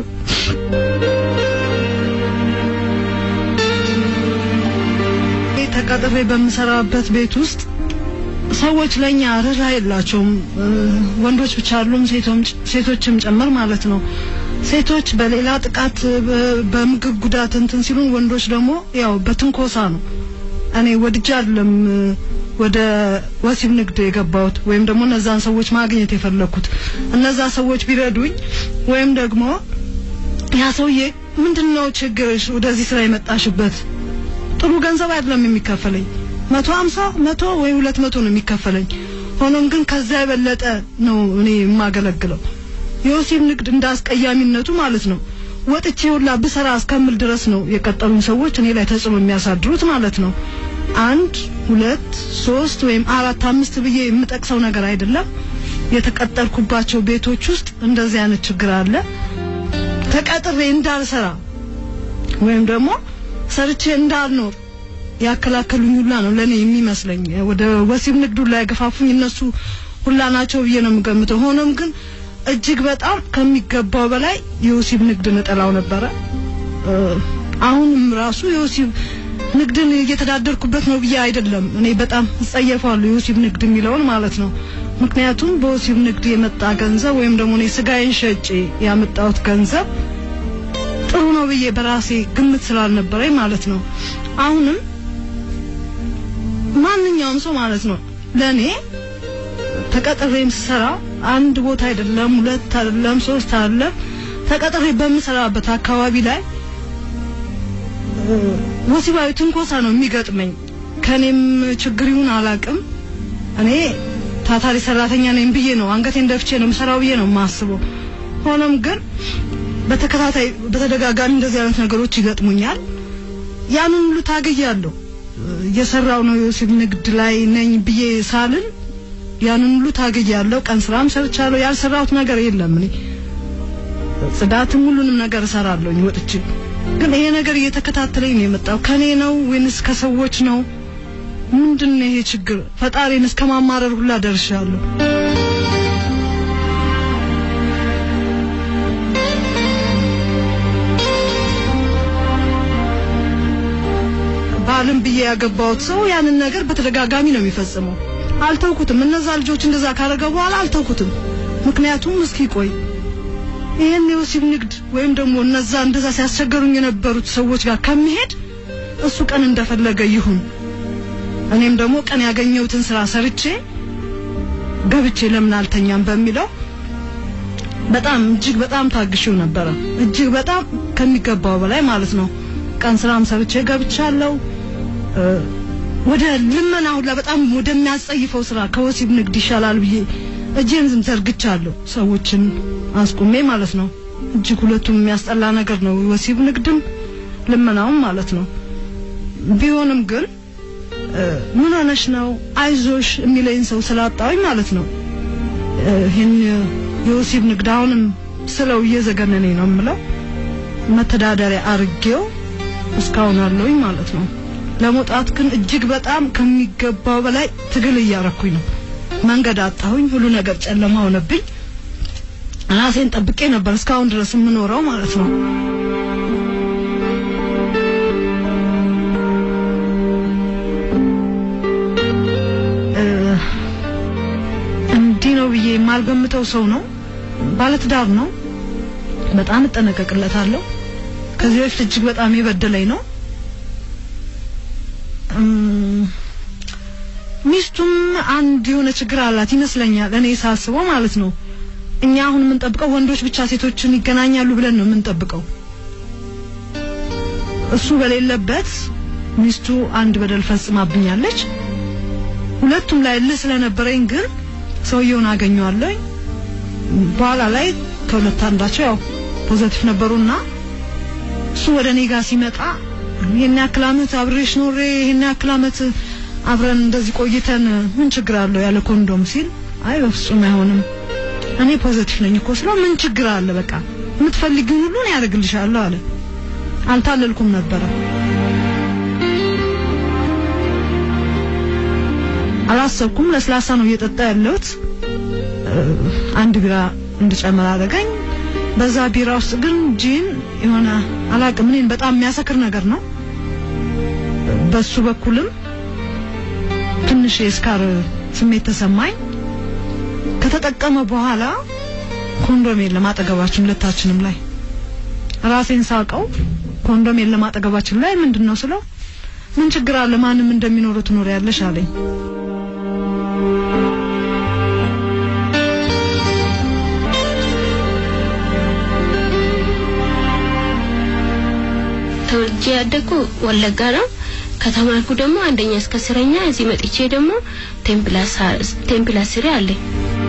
ተቀጥሬ በምሰራበት ቤት ውስጥ ሰዎች ለኛ ርህራ የላቸውም። እ፣ ወንዶች ብቻ አይደሉም፣ ሴቶም- ሴቶችም ጭምር ማለት ነው። ሴቶች በሌላ ጥቃት በ- በምግብ ጉዳት እንትን ሲሉን፣ ወንዶች ደግሞ ያው በትንኮሳ ነው። እኔ ወድጄ አይደለም እ፣ ወደ ወሲብ ንግድ የገባሁት ወይም ደግሞ እነዛን ሰዎች ማግኘት የፈለኩት። እነዛ ሰዎች ቢረዱኝ ወይም ደግሞ ያ ሰውዬ ምንድን ነው ችግርሽ ወደዚህ ስራ የመጣሽበት ጥሩ ገንዘብ አይደለም የሚከፈለኝ መቶ ሀምሳ መቶ ወይ ሁለት መቶ ነው የሚከፈለኝ። ሆኖም ግን ከዛ የበለጠ ነው እኔ የማገለግለው። የወሲብ ንግድ እንደ አስቀያሚነቱ ማለት ነው ወጥቼ ሁላ ብሰራ እስከምል ድረስ ነው የቀጠሉኝ ሰዎች እኔ ላይ ተጽዕኖ የሚያሳድሩት ማለት ነው። አንድ ሁለት ሶስት ወይም አራት አምስት ብዬ የምጠቅሰው ነገር አይደለም። የተቀጠርኩባቸው ቤቶች ውስጥ እንደዚህ አይነት ችግር አለ። ተቀጥሬ እንዳልሰራ ወይም ደግሞ ሰርቼ እንዳልኖር ያከላከሉኝ ሁላ ነው ለኔ የሚመስለኝ። ወደ ወሲብ ንግዱ ላይ ገፋፉኝ እነሱ ሁላ ናቸው ብዬ ነው የምገምተው። ሆኖም ግን እጅግ በጣም ከሚገባው በላይ የወሲብ ንግድን እጠላው ነበረ። እ፣ አሁንም ራሱ የወሲብ ንግድን እየተዳደርኩበት ነው ብዬ አይደለም። እኔ በጣም እጸየፋለሁ የወሲብ ንግድ የሚለውን ማለት ነው። ምክንያቱም በወሲብ ንግድ የመጣ ገንዘብ ወይም ደግሞ እኔ ስጋዬን ሸጬ ያመጣሁት ገንዘብ ጥሩ ነው ብዬ በራሴ ግምት ስላልነበረኝ ማለት ነው። አሁንም ማንኛውም ሰው ማለት ነው ለኔ ተቀጥሬም ስሰራ አንድ ቦታ አይደለም ሁለት አይደለም ሶስት አይደለም ተቀጥሬ በምሰራበት አካባቢ ላይ ወሲባዊ ትንኮሳ ነው የሚገጥመኝ። ከኔም ችግር ይሁን አላቅም። እኔ ታታሪ ሰራተኛ ነኝ ብዬ ነው አንገቴን ደፍቼ ነው የምሰራው ብዬ ነው የማስበው። ሆኖም ግን በተከታታይ በተደጋጋሚ እንደዚህ አይነት ነገሮች ይገጥሙኛል። ያንን ሁሉ ታግያለሁ። እየሰራው ነው የወሲብ ንግድ ላይ ነኝ ብዬ ሳልን ያንን ሁሉ ታግያለሁ። ቀን ስራም ሰርቻለሁ። ያልሰራሁት ነገር የለም። እኔ ጽዳትም ሁሉንም ነገር እሰራለሁኝ ወጥቼ። ግን ይሄ ነገር እየተከታተለኝ ነው የመጣው። ከኔ ነው ወይንስ ከሰዎች ነው? ምንድን ነው ይሄ ችግር? ፈጣሪን እስከ ማማረር ሁላ ደርሻለሁ። ባልም ብዬ ያገባሁት ሰው ያንን ነገር በተደጋጋሚ ነው የሚፈጽመው። አልተውኩትም። እነዛ ልጆች እንደዛ ካደረገ በኋላ አልተውኩትም። ምክንያቱም እስኪ ቆይ ይህን የወሲብ ንግድ ወይም ደግሞ እነዛ እንደዛ ሲያስቸገሩኝ የነበሩት ሰዎች ጋር ከሚሄድ እሱ ቀን እንደፈለገ ይሁን፣ እኔም ደግሞ ቀን ያገኘሁትን ስራ ሰርቼ ገብቼ ለምን አልተኛም በሚለው በጣም እጅግ በጣም ታግሼው ነበረ። እጅግ በጣም ከሚገባው በላይ ማለት ነው። ቀን ስራም ሰርቼ ገብቻለሁ። ወደ ልመና ሁላ በጣም ወደሚያስጸይፈው ስራ ከወሲብ ንግድ ይሻላል ብዬ እጄን ዝም ዘርግቻለሁ። ሰዎችን አስቁሜ ማለት ነው። እጅግ ሁለቱም የሚያስጠላ ነገር ነው፣ ወሲብ ንግድም ልመናውም ማለት ነው። ቢሆንም ግን ምን ሆነሽ ነው አይዞሽ የሚለኝ ሰው ስላጣሁኝ ማለት ነው ይህን የወሲብ ንግድ አሁንም ስለው እየዘገነነኝ ነው የምለው መተዳደሪያ አርጌው እስካሁን አለውኝ ማለት ነው። ለመውጣት ግን እጅግ በጣም ከሚገባው በላይ ትግል እያረኩኝ ነው። መንገድ አጣሁኝ። ሁሉ ነገር ጨለማ ሆነብኝ። ራሴን ጠብቄ ነበር እስካሁን ድረስ የምኖረው ማለት ነው። እንዲህ ነው ብዬ የማልገምተው ሰው ነው። ባለትዳር ነው። በጣም እጠነቀቅለታለሁ። ከዚህ በፊት እጅግ በጣም የበደለኝ ነው። ሚስቱም አንድ የሆነ ችግር አላት ይመስለኛል፣ እኔ ሳስበው ማለት ነው። እኛ አሁን የምንጠብቀው ወንዶች ብቻ ሴቶችን ይገናኛሉ ብለን ነው የምንጠብቀው። እሱ በሌለበት ሚስቱ አንድ በደል ፈጽማብኛለች። ሁለቱም ላይ እልህ ስለነበረኝ ግን ሰውየውን አገኘዋለሁኝ። በኋላ ላይ ከሁለት አንዳቸው ያው ፖዘቲቭ ነበሩና እሱ ወደ እኔ ጋር ሲመጣ ይሄን ያክል ዓመት አብሬሽ ኖሬ ይሄን ያክል ዓመት አብረን እንደዚህ ቆይተን ምን ችግር አለው ያለ ኮንዶም ሲል አይ በፍጹም አይሆንም እኔ ፖዘቲቭ ነኝ እኮ ስለው ምን ችግር አለ በቃ የምትፈልጊውን ሁሉ እኔ ያደርግልሻለሁ አለ። አልታለልኩም ነበረ። አላሰብኩም። ለስላሳ ነው እየጠጣ ያለሁት። አንድ ቢራ እንድጨምር አደረገኝ። በዛ ቢራ ውስጥ ግን ጂን የሆነ አላቅም እኔን በጣም የሚያሰክር ነገር ነው። በሱ በኩልም ትንሽ የስካር ስሜት ተሰማኝ። ከተጠቀመ በኋላ ኮንዶም የለም አጠገባችን ሁለታችንም ላይ ራሴን ሳቀው። ኮንዶም የለም አጠገባችን ላይ ምንድን ነው ስለው ምን ችግር አለ ማንም እንደሚኖረው ትኖር ያለሽ አለኝ። ተወልጄ ያደግኩ ወለጋ ነው። ከተማርኩ ደግሞ አንደኛ እስከ አስረኛ እዚህ መጥቼ ደግሞ ቴምፕል አስሬ አለኝ።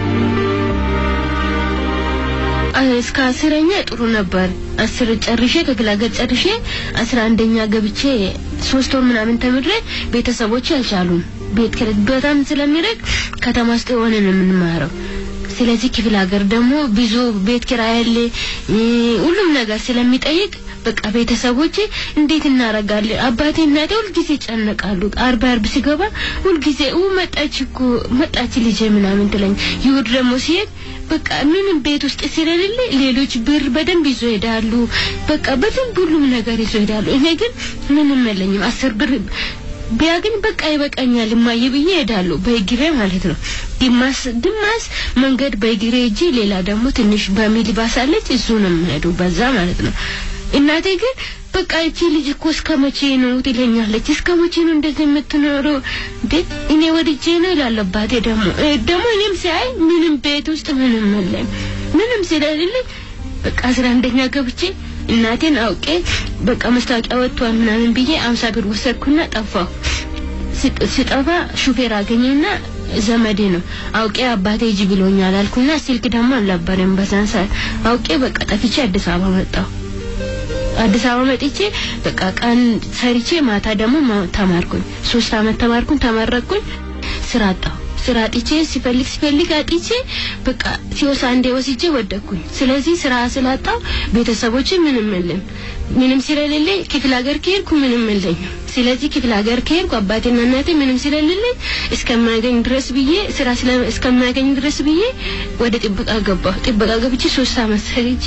እስከ አስረኛ ጥሩ ነበር። አስር ጨርሼ ከክፍለ ሀገር ጨርሼ አስራ አንደኛ ገብቼ ሶስት ወር ምናምን ተምሬ ቤተሰቦች አልቻሉም። ቤት ኪራይ በጣም ስለሚርቅ ከተማ ውስጥ የሆነ ነው የምንማረው። ስለዚህ ክፍለ ሀገር ደግሞ ብዙ ቤት ኪራይ አለ፣ ሁሉም ነገር ስለሚጠይቅ በቃ ቤተሰቦቼ እንዴት እናረጋለን? አባቴ እናቴ ሁልጊዜ ይጨነቃሉ። አርብ አርብ ሲገባ ሁልጊዜ ኡ መጣች እኮ መጣች ልጄ ምናምን ትለኝ። ይሁድ ደግሞ ሲሄድ በቃ ምንም ቤት ውስጥ ስለሌለ ሌሎች ብር በደንብ ይዞ ይሄዳሉ። በቃ በደንብ ሁሉም ነገር ይዞ ይሄዳሉ። እኔ ግን ምንም የለኝም። አስር ብር ቢያገኝ በቃ ይበቃኛል እማዬ ብዬ እሄዳለሁ። በእግሬ ማለት ነው። ግማሽ ግማሽ መንገድ በእግሬ እጂ ሌላ ደግሞ ትንሽ በሚኒባስ አለች እሱ ነው የምሄደው በዛ ማለት ነው። እናቴ ግን በቃ እቺ ልጅ እኮ እስከ መቼ ነው ትለኛለች። እስከ መቼ ነው እንደዚህ የምትኖረው? እንዴ እኔ ወድጄ ነው ይላል አባቴ። ደግሞ ደግሞ እኔም ሲያይ ምንም ቤት ውስጥ ምንም የለም ምንም ስለሌለኝ በቃ አስራ አንደኛ ገብቼ እናቴን አውቄ በቃ መስታወቂያ ወጥቷል ምናምን ብዬ አምሳ ብር ወሰድኩና ጠፋሁ። ስጠፋ ሹፌር አገኘና ዘመዴ ነው አውቄ አባቴ ሂጂ ብሎኛል አልኩና ስልክ ደግሞ አልነበረም በዛን ሰዓት አውቄ በቃ ጠፍቼ አዲስ አበባ መጣሁ። አዲስ አበባ መጥቼ በቃ ቀን ሰርቼ ማታ ደግሞ ተማርኩኝ። ሶስት አመት ተማርኩኝ፣ ተመረቅኩኝ፣ ስራ አጣሁ። ስራ አጥቼ ሲፈልግ ሲፈልግ አጥቼ በቃ ሲወስ አንዴ ወስጄ ወደኩኝ። ስለዚህ ስራ ስላጣሁ ቤተሰቦች ምንም የለም ምንም ስለሌለኝ ክፍለ ሀገር ከሄድኩ ምንም የለኝም። ስለዚህ ክፍለ ሀገር ከሄድኩ አባቴና እናቴ ምንም ስለሌለኝ እስከማገኝ ድረስ ብዬ ስራ እስከማገኝ ድረስ ብዬ ወደ ጥበቃ ገባሁ። ጥበቃ ገብቼ ሶስት አመት ሰርቼ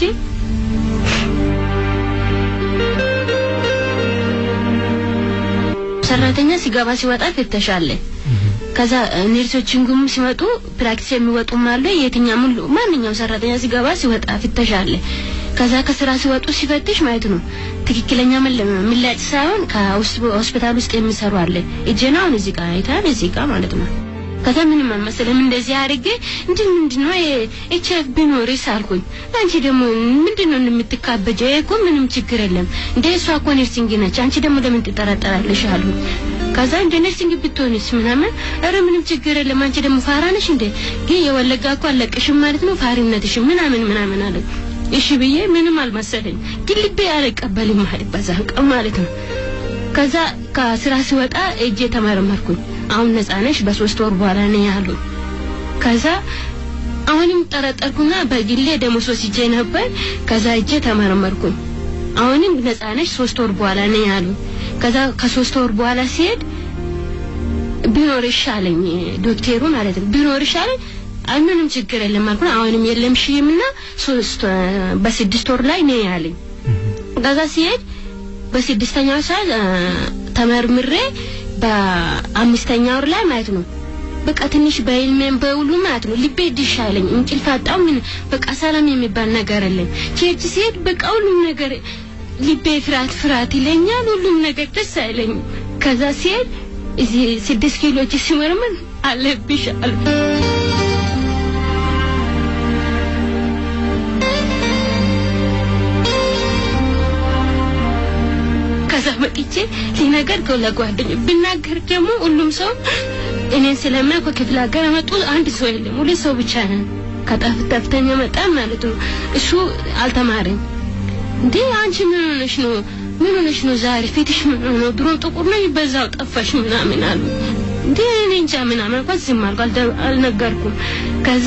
ሰራተኛ ሲገባ ሲወጣ ፍተሻለ። ከዛ ነርሶችን ጉም ሲመጡ ፕራክቲስ የሚወጡም አለ። የትኛውም ሁሉ ማንኛውም ሰራተኛ ሲገባ ሲወጣ ፍተሻ አለ። ከዛ ከስራ ሲወጡ ሲፈትሽ ማለት ነው ትክክለኛ ምላጭ ሳይሆን ከሆስፒታል ውስጥ የሚሰሩ አለ። እጄን አሁን እዚህ ጋር አይታል፣ እዚህ ጋር ማለት ነው። ከዛ ምንም አልመሰለም። እንደዚህ አድርጌ እንዲህ ምንድነው ኤች አይቪ ቢኖርስ አልኩኝ። አንቺ ደግሞ ምንድነው የምትካበጀው? ይሄ እኮ ምንም ችግር የለም እንደ እሷ እኮ ነርሲንግ ነች። አንቺ ደግሞ ለምን ትጠራጠራለሽ? አሉኝ። ከዛ እንደ ነርሲንግ ብትሆንስ ምናምን፣ ኧረ ምንም ችግር የለም አንቺ ደግሞ ፋራ ነሽ እንደ ግን የወለጋ እኮ አለቅሽም ማለት ነው ፋሪነትሽ ምናምን ምናምን አለ። እሺ ብዬ ምንም አልመሰለኝ፣ ግን ልቤ አልቀበልም ማለት በዛን ቀን ማለት ነው። ከዛ ከስራ ሲወጣ እጄ ተመረመርኩኝ። አሁን ነፃ ነሽ በሶስት ወር በኋላ ነው ያሉ። ከዛ አሁንም ጠረጠርኩና በግሌ ደሞዝ ወስጄ ነበር። ከዛ እጄ ተመረመርኩኝ። አሁንም ነፃ ነሽ ሶስት ወር በኋላ ነው ያሉ። ከዛ ከሶስት ወር በኋላ ሲሄድ ቢኖር ይሻለኝ ዶክተሩ ማለት ነው ቢኖር ይሻለኝ አይ ምንም ችግር የለም አልኩ። አሁንም የለም ሽምና ሶስት በስድስት ወር ላይ ነው ያለኝ። ከዛ ሲሄድ በስድስተኛው ሰዓት ተመርምሬ በአምስተኛ ወር ላይ ማለት ነው በቃ ትንሽ በህልሜም በውሉ ማለት ነው ልቤ ድሽ አለኝ። እንቅልፍ አጣሁ። ምን በቃ ሰላም የሚባል ነገር አለኝ። ቸርች ሲሄድ በቃ ሁሉም ነገር ልቤ ፍርሃት ፍርሃት ይለኛል። ሁሉም ነገር ደስ አይለኝም። ከዛ ሲሄድ እዚህ ስድስት ኪሎች ሲመርመር አለብሽ አሉ። ከዛ መጥቼ ሲነገር ለጓደኞች ብናገር ደግሞ ሁሉም ሰው እኔን ስለሚያውቅ ከክፍለ ሀገር መጡ አንድ ሰው የለም፣ ሁለት ሰው ብቻ ነን። ከጠፍተኛ መጣ ማለት ነው። እሱ አልተማረም። እንዴ አንቺ ምን ሆነሽ ነው? ምን ሆነሽ ነው ዛሬ ፊትሽ ምን ሆነ? ድሮ ጥቁር ነው በዛው ጠፋሽ ምናምን አሉ። እንዴ እኔ እንጃ ምናምን እንኳን ዝም አልኩ፣ አልነገርኩም። ከዛ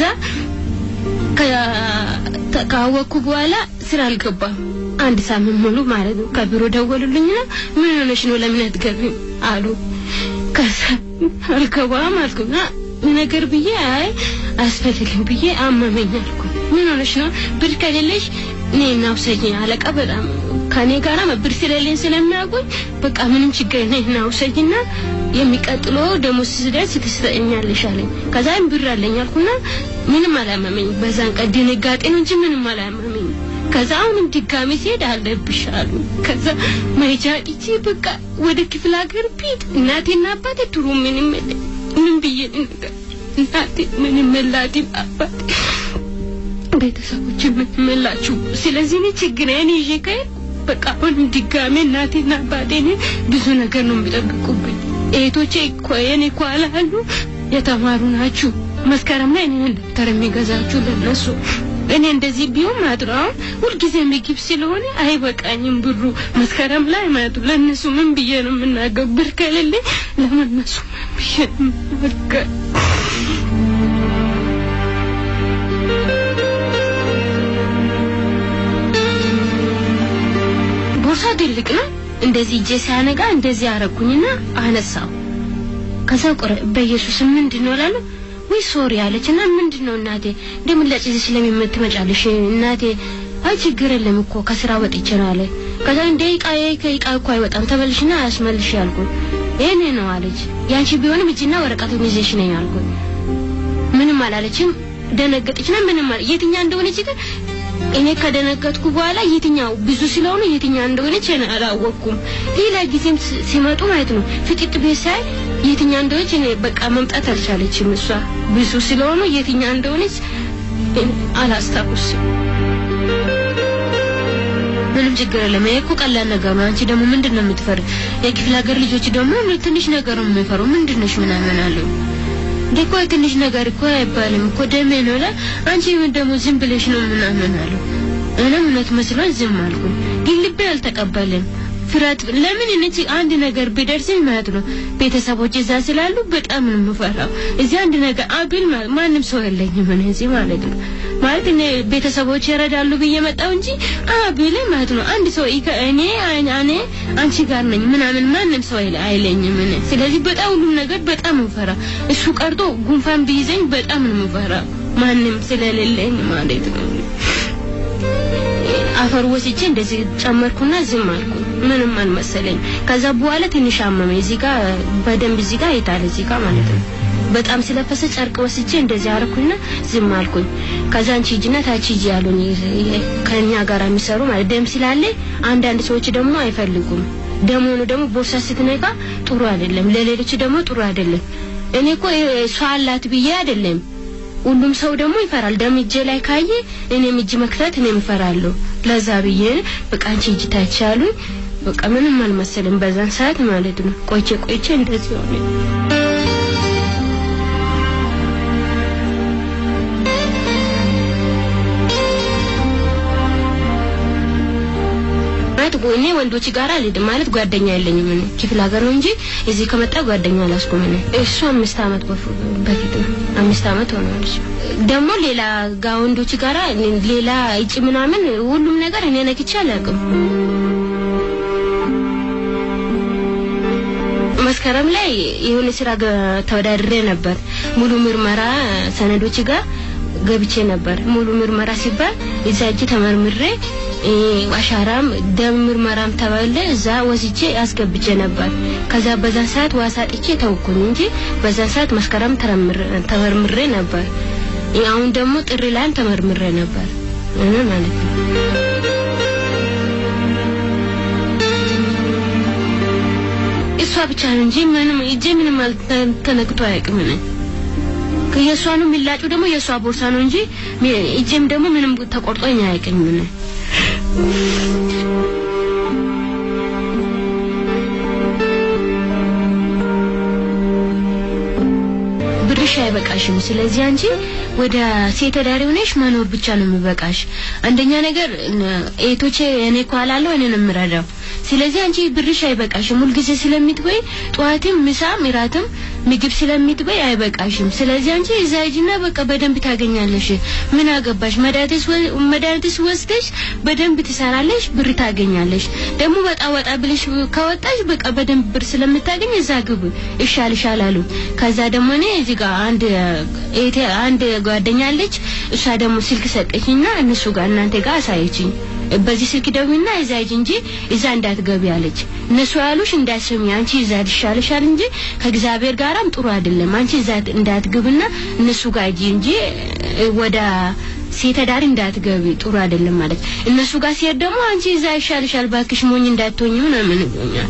ካወቅኩ በኋላ ስራ አልገባም። አንድ ሳምንት ሙሉ ማለት ነው። ከቢሮ ደወሉልኝና ምን ሆነሽ ነው ለምን አትገቢም አሉ። ከዛ አልገባም አልኩና ነገር ብዬ አይ አያስፈልግም ብዬ አመመኝ አልኩ። ምን ሆነሽ ነው? ብር ከሌለሽ እኔ እናውሰጂኝ አለቃ በጣም ከኔ ጋራ ብር ስለሌለኝ ስለሚያውቁኝ በቃ ምንም ችግር የለም እናውሰጂና የሚቀጥለው ደሞዝ ስደርስ ትሰጠኛለሽ አለኝ። ከዛም ብር አለኝ አልኩና ምንም አላመመኝ። በዛን ቀን ድንጋጤ ነው እንጂ ምንም አላመመኝ። ከዛ አሁንም ድጋሚ ሲሄድ አለብሽ አሉ። ከዛ መሄጃ አጥቼ በቃ ወደ ክፍለ ሀገር ቤት እናቴና አባቴ ድሮ ምንም የለኝ ምን ብዬ ነገር እናቴ ምንም የላትም አባቴ ቤተሰቦች ምንም የላችሁ። ስለዚህ እኔ ችግሬን ይዤ ከሄድኩ በቃ አሁንም ድጋሜ እናቴና አባቴ እኔ ብዙ ነገር ነው የሚጠብቁብኝ። እህቶቼ እኮ የኔ ኳላ አሉ የተማሩ ናችሁ። መስከረም ላይ እኔ ደብተር የሚገዛችሁ ለነሱ እኔ እንደዚህ ቢሆን ማለት ነው አሁን ሁልጊዜ ምግብ ስለሆነ አይበቃኝም ብሩ መስከረም ላይ ማለት ነው ለእነሱ ምን ብዬ ነው የምናገር? ብር ከሌለኝ ለእነሱ ምን ብዬ ነው የምናገር? ቦርሳ ትልቅ ነው። እንደዚህ እጄ ሲያነጋ እንደዚህ አረኩኝና አነሳው። ከዛ ቆረ በኢየሱስ ምንድን ነው እላለሁ ወይ ሶሪ አለችና ምንድን ነው እናቴ እንደምን ለጭዝ ስለምትመጫለሽ እናቴ አይ ችግር የለም እኮ ከስራ ወጥቼ ነው አለ ከዛ እንደ ዕቃ ከዕቃ እኮ አይወጣም ተበልሽና አያስመልሽ ያልኩት ይሄኔ ነው አለች ያንቺ ቢሆንም እጅና ወረቀቱን ይዘሽ ነኝ አልኩት ምንም አላለችም ደነገጠችና ምንም አለ የትኛ እንደሆነች ግን እኔ ከደነገጥኩ በኋላ የትኛው ብዙ ስለሆኑ የትኛው እንደሆነች እኔ አላወቅኩም። ሌላ ጊዜም ስ- ሲመጡ ማለት ነው ፍጥጥ ቤት ሳይ የትኛው እንደሆነች እኔ በቃ መምጣት አልቻለችም። እሷ ብዙ ስለሆኑ የትኛው እንደሆነች እኔ አላስታውስም። ምንም ችግር የለም። ይሄ እኮ ቀላል ነገር ነው። አንቺ ደግሞ ምንድን ነው የምትፈሪ? የክፍለ ሀገር ልጆች ደግሞ ትንሽ ነገር ነው የሚፈሩ። ምንድን ነሽ ምናምን አለው። እንዴ እኮ ትንሽ ነገር እኮ አይባልም እኮ ደሜ ነው ላ አንቺ ምን ደግሞ ዝም ብለሽ ነው ምናምን አለው። እኔም እውነት መስሎኝ ዝም አልኩኝ፣ ግን ልቤ አልተቀበለም። ፍርሃት ለምን እነዚህ አንድ ነገር ቢደርስኝ ማለት ነው ቤተሰቦች እዛ ስላሉ በጣም ነው የምፈራው። እዚህ አንድ ነገር አብል ማ- ማንም ሰው የለኝም እኔ እዚህ ማለት ነው ማለት እኔ ቤተሰቦች ይረዳሉ ብዬ መጣው እንጂ አብል ማለት ነው አንድ ሰው ይከ- እኔ እኔ አንቺ ጋር ነኝ ምናምን ማንም ሰው አይለ- አይለኝም እኔ ስለዚህ በጣም ሁሉም ነገር በጣም ምፈራ እሱ ቀርቶ ጉንፋን ቢይዘኝ በጣም ነው ምፈራ ማንም ስለሌለኝ ማለት ነው አፈር ወስጄ እንደዚህ ጨመርኩና ዝም አልኩ። ምንም አልመሰለኝ። ከዛ በኋላ ትንሽ አመመኝ። እዚህ ጋር በደንብ እዚህ ጋር ይታል እዚህ ጋር ማለት ነው። በጣም ስለፈሰ ጨርቅ ወስጄ እንደዚህ አረኩና ዝም አልኩኝ። ከዛ አንቺ ሂጂና ታች ሂጂ ያሉኝ ከኛ ጋር የሚሰሩ ማለት ደም ስላለ አንዳንድ ሰዎች ደግሞ አይፈልጉም። ደም ሆኖ ደግሞ ቦርሳ ስትነካ ጥሩ አይደለም፣ ለሌሎች ደግሞ ጥሩ አይደለም። እኔ እኮ እሷ አላት ብዬ አይደለም ሁሉም ሰው ደግሞ ይፈራል። ደም እጄ ላይ ካየ እኔም እጅ መክተት እኔም እፈራለሁ። ለዛ ብዬ በቃ አንቺ እጅ ታች አሉኝ። በቃ ምንም አልመሰልም በዛን ሰዓት ማለት ነው። ቆይቼ ቆይቼ እንደዚህ ሆነ። ማለት ጎ- እኔ ወንዶች ጋር አልሄድም ማለት ጓደኛ የለኝም። እኔ ክፍለ ሀገር ነው እንጂ እዚህ ከመጣ ጓደኛ አላስኩም። እኔ እሱ አምስት አመት በፊ- በፊት ነው አምስት አመት ሆኗል። እሱ ደግሞ ሌላ ጋ ወንዶች ጋራ ሌላ እጭ ምናምን ሁሉም ነገር እኔ ነክቼ አላውቅም። መስከረም ላይ የሆነ ስራ ገ- ተወዳድሬ ነበር። ሙሉ ምርመራ ሰነዶች ጋር ገብቼ ነበር። ሙሉ ምርመራ ሲባል እዛ እጅ ተመርምሬ እ፣ አሻራም ደም ምርመራም ተባለ እዛ ወስጄ አስገብቼ ነበር። ከዛ በዛ ሰዓት ዋሳ ጥቼ ተውኩኝ እንጂ በዛ ሰዓት መስከረም ተረምር- ተመርምሬ ነበር። እ፣ አሁን ደግሞ ጥሪ ላይም ተመርምሬ ነበር እ ማለት ነው። እሷ ብቻ ነው እንጂ ምንም እጄ ምንም አልተ- ተነክቶ አያውቅም። እኔ የእሷ ነው የሚላጩ ደግሞ የእሷ ቦርሳ ነው እንጂ ሚ- እጄም ደግሞ ምንም ተቆርጦኝ አያውቅም። እኔ ብርሽ አይበቃሽም። ስለዚህ አንቺ ወደ ሴት ዳሪ ሆነሽ መኖር ብቻ ነው የሚበቃሽ። አንደኛ ነገር ኤቶቼ እኔ እኮ አላለሁ እኔ ነው የምረዳው። ስለዚህ አንቺ ብርሽ አይበቃሽም። ሁልጊዜ ስለሚትበይ ጠዋትም፣ ምሳም፣ እራትም ምግብ ስለሚትበይ አይበቃሽም። ስለዚህ አንቺ እዛ ሂጂና በቃ በደንብ ታገኛለሽ። ምን አገባሽ? መድኃኒትስ ወ- መድኃኒትስ ወስደሽ በደንብ ትሰራለሽ፣ ብር ታገኛለሽ። ደግሞ ወጣ ወጣ ብለሽ ከወጣሽ በቃ በደንብ ብር ስለምታገኝ እዛ ግብ ይሻልሻል አሉ። ከዛ ደግሞ እኔ እዚህ ጋር አንድ እህቴ አንድ ጓደኛ አለች። እሷ ደግሞ ስልክ ሰጠችኝና እነሱ ጋር እናንተ ጋር አሳየችኝ። በዚህ ስልክ ደውይና እዛ ሂጂ እንጂ እዛ እንዳትገቢ አለች። እነሱ ያሉሽ እንዳትሰሚ አንቺ እዛ ይሻልሻል እንጂ ከእግዚአብሔር ጋራም ጥሩ አይደለም። አንቺ እዛ እንዳትግብና እነሱ ጋር ሂጂ እንጂ እ፣ ወደ ሴት ዳሪ እንዳትገቢ ጥሩ አይደለም ማለት እነሱ ጋር ሲሄድ ደግሞ አንቺ እዛ ይሻልሻል ባክሽ ሞኝ እንዳትሆኝ ምናምን ይሉኛል።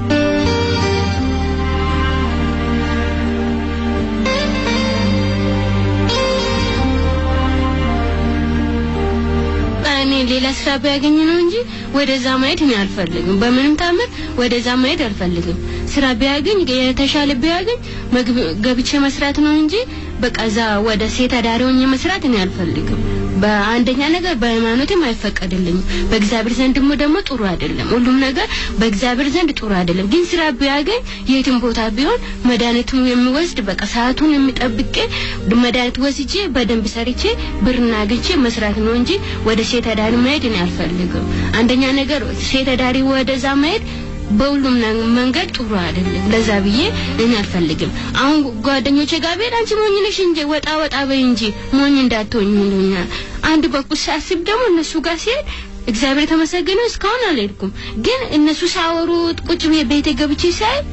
እኔ ሌላ ስራ ቢያገኝ ነው እንጂ ወደዛ ማየት እኔ አልፈልግም። በምንም ታምር ወደዛ ማየት አልፈልግም። ስራ ቢያገኝ የተሻለ ቢያገኝ መግብ- ገብቼ መስራት ነው እንጂ በቃ እዛ ወደ ሴት አዳሪ ሆኜ መስራት እኔ አልፈልግም። በአንደኛ ነገር በሃይማኖትም አይፈቀድልኝም። በእግዚአብሔር ዘንድ ደግሞ ደግሞ ጥሩ አይደለም። ሁሉም ነገር በእግዚአብሔር ዘንድ ጥሩ አይደለም። ግን ስራ ቢያገኝ የትም ቦታ ቢሆን መድኃኒቱን የሚወስድ በቃ ሰዓቱን የሚጠብቄ መድኃኒት ወስጄ በደንብ ሰርቼ ብርና አግኝቼ መስራት ነው እንጂ ወደ ሴት አዳሪ መሄድ እኔ አልፈልግም። አንደኛ ነገር ሴት አዳሪ ወደዛ መሄድ በሁሉም ነ- መንገድ ጥሩ አይደለም። ለዛ ብዬ እኔ አልፈልግም። አሁን ጓደኞቼ ጋር ብሄድ አንቺ ሞኝ ነሽ እንጂ ወጣ ወጣ በይ እንጂ ሞኝ እንዳትሆኝ ይሉኛል። አንድ በኩል ሳስብ ደግሞ እነሱ ጋር ሲሄድ እግዚአብሔር የተመሰገነ እስካሁን አልሄድኩም። ግን እነሱ ሳወሩ ቁጭ ብዬ ቤቴ ገብቼ ሳይ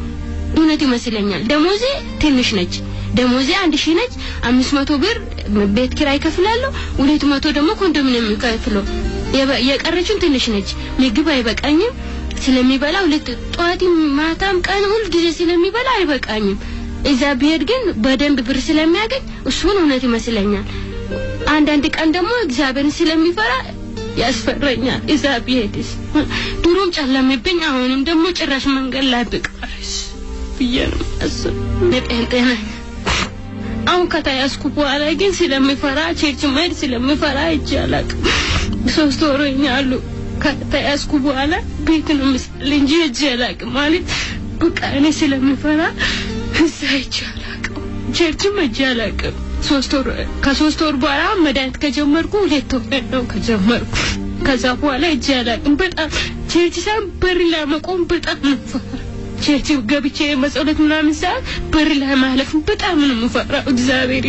እውነት ይመስለኛል። ደሞዜ ትንሽ ነች። ደሞዜ አንድ ሺህ ነች። አምስት መቶ ብር ቤት ኪራይ ከፍላለሁ። ሁለት መቶ ደግሞ ኮንዶሚኒየም የሚከፍለው የበ- የቀረችን ትንሽ ነች። ምግብ አይበቃኝም ስለሚበላ ሁለት ጠዋትም ማታም ቀን ሁል ጊዜ ስለሚበላ አይበቃኝም። እዛ ብሄድ ግን በደንብ ብር ስለሚያገኝ እሱን እውነት ይመስለኛል። አንዳንድ ቀን ደግሞ እግዚአብሔርን ስለሚፈራ ያስፈራኛል። እዛ ብሄድስ ድሮም ጨለምብኝ፣ አሁንም ደግሞ ጭራሽ መንገድ ላይ ብቀርስ ብዬ ነው ማስብ። ጴንጤ ነኝ። አሁን ከተያዝኩ በኋላ ግን ስለሚፈራ ቸርች መሄድ ስለሚፈራ እጅ አላቅም። ሶስት ወሮኛሉ ከተያዝኩ በኋላ ቤት ነው ምሳሌ እንጂ እጅ አላቅም ማለት በቃ እኔ ስለሚፈራ እዛ እጅ አላቅም። ቸርችም እጅ አላቅም። ሶስት ወር ከሶስት ወር በኋላ መድኃኒት ከጀመርኩ ሁለት ወር ነው ከጀመርኩ። ከዛ በኋላ እጅ አላቅም። በጣም ቸርች ሳይሆን በር ላይ መቆም በጣም ነው የምፈራው። ቸርች ገብቼ መጸሎት ምናምን ሰዓት በር ላይ ማለፍ በጣም ነው የምፈራው። እግዚአብሔር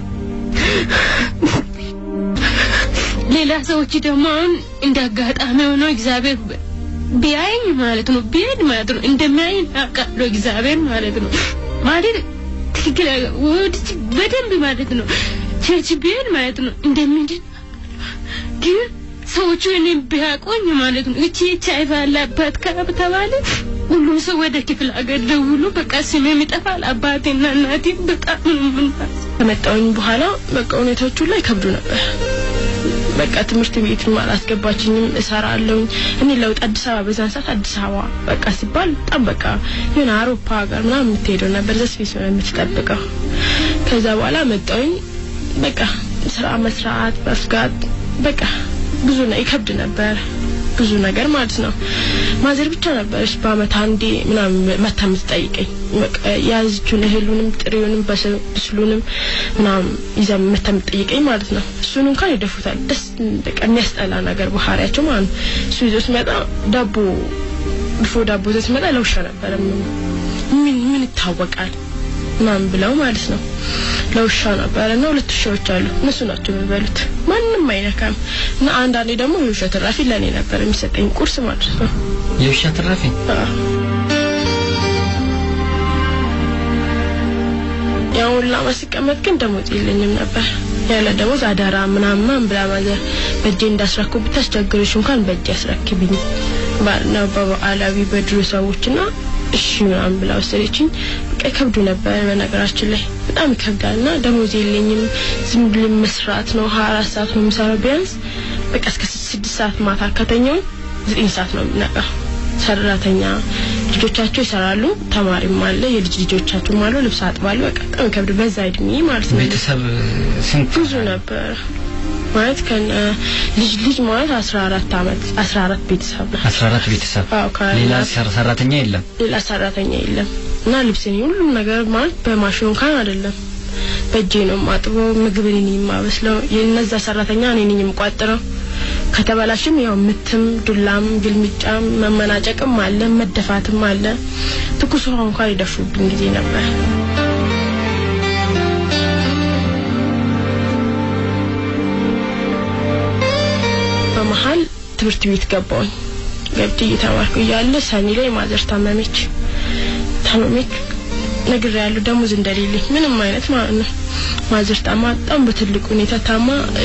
ሌላ ሰዎች ደግሞ አሁን እንደ አጋጣሚ ሆኖ እግዚአብሔር ቢያየኝ ማለት ነው ቢሄድ ማለት ነው እንደሚያየኝ አውቃለሁ። እግዚአብሔር ማለት ነው ማለት ትክክል ወድጅ በደንብ ማለት ነው ቸርች ቢሄድ ማለት ነው እንደምንድን ግን ሰዎቹ እኔን ቢያቆኝ ማለት ነው እቺ ኤች አይ ቪ አለባት ከተባለ ሁሉም ሰው ወደ ክፍለ ሀገር ደውሎ በቃ ስሜም ይጠፋል። አባቴና እናቴ በጣም ነው የምናስ ከመጣሁኝ በኋላ በቃ ሁኔታዎቹ ላይ ከብዱ ነበር። በቃ ትምህርት ቤትም አላስገባችኝም። እሰራለሁኝ እኔ ለውጥ አዲስ አበባ በዛን ሰዓት አዲስ አበባ በቃ ሲባል በጣም በቃ የሆነ አውሮፓ ሀገር ምናምን የምትሄደው ነበር። ዘ ስፔስ ነው የምትጠብቀው። ከዛ በኋላ መጣሁኝ። በቃ ስራ መስራት መፍጋት በቃ ብዙ ነው ይከብድ ነበር ብዙ ነገር ማለት ነው። ማዘር ብቻ ነበረች በአመት አንዴ ምናምን መታ የምትጠይቀኝ በቃ የያዘችውን እህሉንም ጥሬውንም በስ- ብስሉንም ምናምን ይዛ መታ የምትጠይቀኝ ማለት ነው። እሱን እንኳን ይደፉታል። ደስ በቃ የሚያስጠላ ነገር ባህሪያቸው ማለት ነው። እሱ ይዞ ሲመጣ ዳቦ ድፎ ዳቦ ይዞ ሲመጣ ለውሻ ነበረ ምን ምን ምን ይታወቃል ምናምን ብለው ማለት ነው። ለውሻ ነበረ እና ሁለት ውሻዎች አሉ። እነሱ ናቸው የሚበሉት፣ ማንም አይነካም። እና አንዳንዴ ደግሞ የውሻ ትራፊ ለእኔ ነበር የሚሰጠኝ ቁርስ ማለት ነው። የውሻ ትራፊ አዎ። ያው ሁላ ማስቀመጥ ግን ደሞዝ የለኝም ነበር። ያለ ደሞዝ አደራ ምናምን ምናምን ብላ ማዘር በእጄ እንዳስረክብ ብታስቸግርሽ እንኳን በእጄ አስረክብኝ ባልና በበዓላዊ በድሮ ሰዎችና እሺ ምናምን ብላ ወሰደችኝ። በቃ ይከብዱ ነበር። በነገራችን ላይ በጣም ይከብዳል እና ደሞዝ የለኝም። ዝም ብሎ መስራት ነው። ሀያ አራት ሰዓት ነው የምሰራው ቢያንስ በቃ እስከ ስድስት ሰዓት ማታ ከተኛው ዘጠኝ ሰዓት ነው የምነቃው። ሰራተኛ ልጆቻቸው ይሰራሉ፣ ተማሪም አለ፣ የልጅ ልጆቻቸውም አሉ። ልብስ አጥባሉ። በቃ በጣም ይከብድ በዛ እድሜ ማለት ነው። ቤተሰብ ስንት ብዙ ነበር ማለት ከነ ልጅ ልጅ ማለት አስራ አራት አመት አስራ አራት ቤተሰብ ነው። አስራ አራት ቤተሰብ አዎ ከ- ሌላ ሰር- ሰራተኛ የለም ሌላ ሰራተኛ የለም እና ልብስን ሁሉም ነገር ማለት በማሽኑ እንኳን አይደለም በእጄ ነው የማጥበው። ምግብ እኔ ነኝ የማበስለው። የነዛ ሰራተኛ እኔ ነኝ የምቋጥረው። ከተበላሽም ያው ምትም፣ ዱላም፣ ግልምጫም፣ መመናጨቅም አለ፣ መደፋትም አለ። ትኩስ ውሃ እንኳን ይደፉብኝ ጊዜ ነበር። በመሀል ትምህርት ቤት ገባሁኝ። ገብቼ እየተማርኩ እያለ ሰኔ ላይ ማዘር ታመመች። ታመመች ነግር ያለው ደሞዝ እንደሌለኝ ምንም አይነት ማለት ነው። ማዘር ታማ በጣም በትልቅ ሁኔታ ታማ እ፣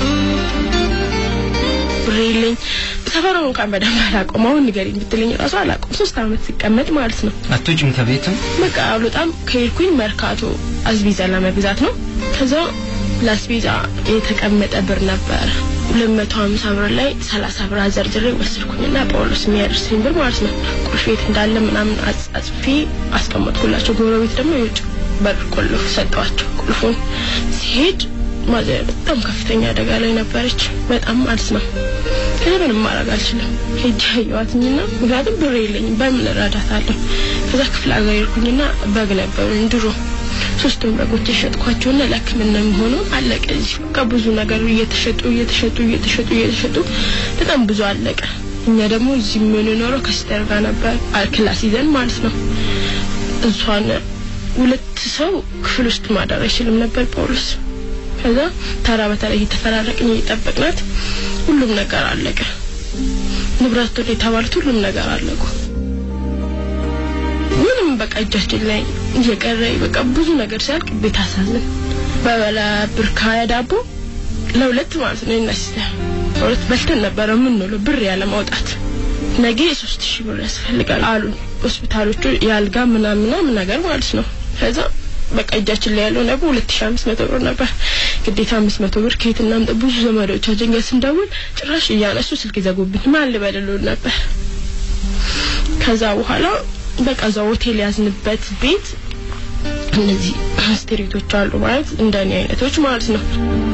ብር የለኝ ሰፈሩን እንኳን በደንብ አላውቀውም። አሁን ንገሪኝ ብትለኝ ራሱ አላውቀውም። ሶስት አመት ሲቀመጥ ማለት ነው። አትወጪም ከቤትም በቃ በጣም ከሄድኩኝ መርካቶ አስቤዛ ለመግዛት ነው። ከዛ ለአስቤዛ የተቀመጠ ብር ነበር ሁለት መቶ ሀምሳ ብር ላይ ሰላሳ ብር አዘርዝሬ ወሰድኩኝና ጳውሎስ የሚያደርሰኝ ብር ማለት ነው ቁልፍ ቤት እንዳለ ምናምን አጽ- አጽፌ አስቀመጥኩላቸው። ጎረቤት ደግሞ የውጭ በር ቆልፍ ሰጠዋቸው። ቁልፉን ሲሄድ ማዘር በጣም ከፍተኛ አደጋ ላይ ነበረች። በጣም ማለት ነው። ከዛ ምንም ማድረግ አልችልም። ሄጄ አየኋትኝና ምክንያቱም ብር የለኝም በምን እረዳታለሁ። ከዛ ክፍለ ሀገር ሄድኩኝና በግ ነበሩኝ ድሮ ሶስቱን በጎች የሸጥኳቸውና ለሕክምና የሚሆኑ አለቀ። እዚህ በቃ ብዙ ነገር እየተሸጡ እየተሸጡ እየተሸጡ እየተሸጡ በጣም ብዙ አለቀ። እኛ ደግሞ እዚህ የምንኖረው ከሲስተር ጋር ነበር አ- ክላስ ይዘን ማለት ነው። እሷን ሁለት ሰው ክፍል ውስጥ ማደር አይችልም ነበር ጳውሎስ። ከዛ ተራ በተራ እየተፈራረቅን እየጠበቅናት ሁሉም ነገር አለቀ። ንብረቱን የተባሉት ሁሉም ነገር አለቁ። ምንም በቃ እጃችን ላይ እየቀረ በቃ ብዙ ነገር ሲያልቅ ቤት አሳዝን በበላ ብር ከሀያ ዳቦ ለሁለት ማለት ነው እና ሲስተር ሁለት በልተን ነበረ የምንውለው ብር ያለ ማውጣት ነገ የሶስት ሺህ ብር ያስፈልጋል አሉ ሆስፒታሎቹ የአልጋ ምናምን ምናምን ነገር ማለት ነው ከዛ በቃ እጃችን ላይ ያለው ነበር ሁለት ሺህ አምስት መቶ ብር ነበር ግዴታ አምስት መቶ ብር ከየት እናምጣ ብዙ ዘመዶቻችን ጋር ስንደውል ጭራሽ እያነሱ ስልክ ይዘጉብን ማን ልበልሉን ነበር ከዛ በኋላ በቃ እዛ ሆቴል ያዝንበት ቤት እነዚህ ስትሪቶች አሉ ማለት እንደኔ አይነቶች ማለት ነው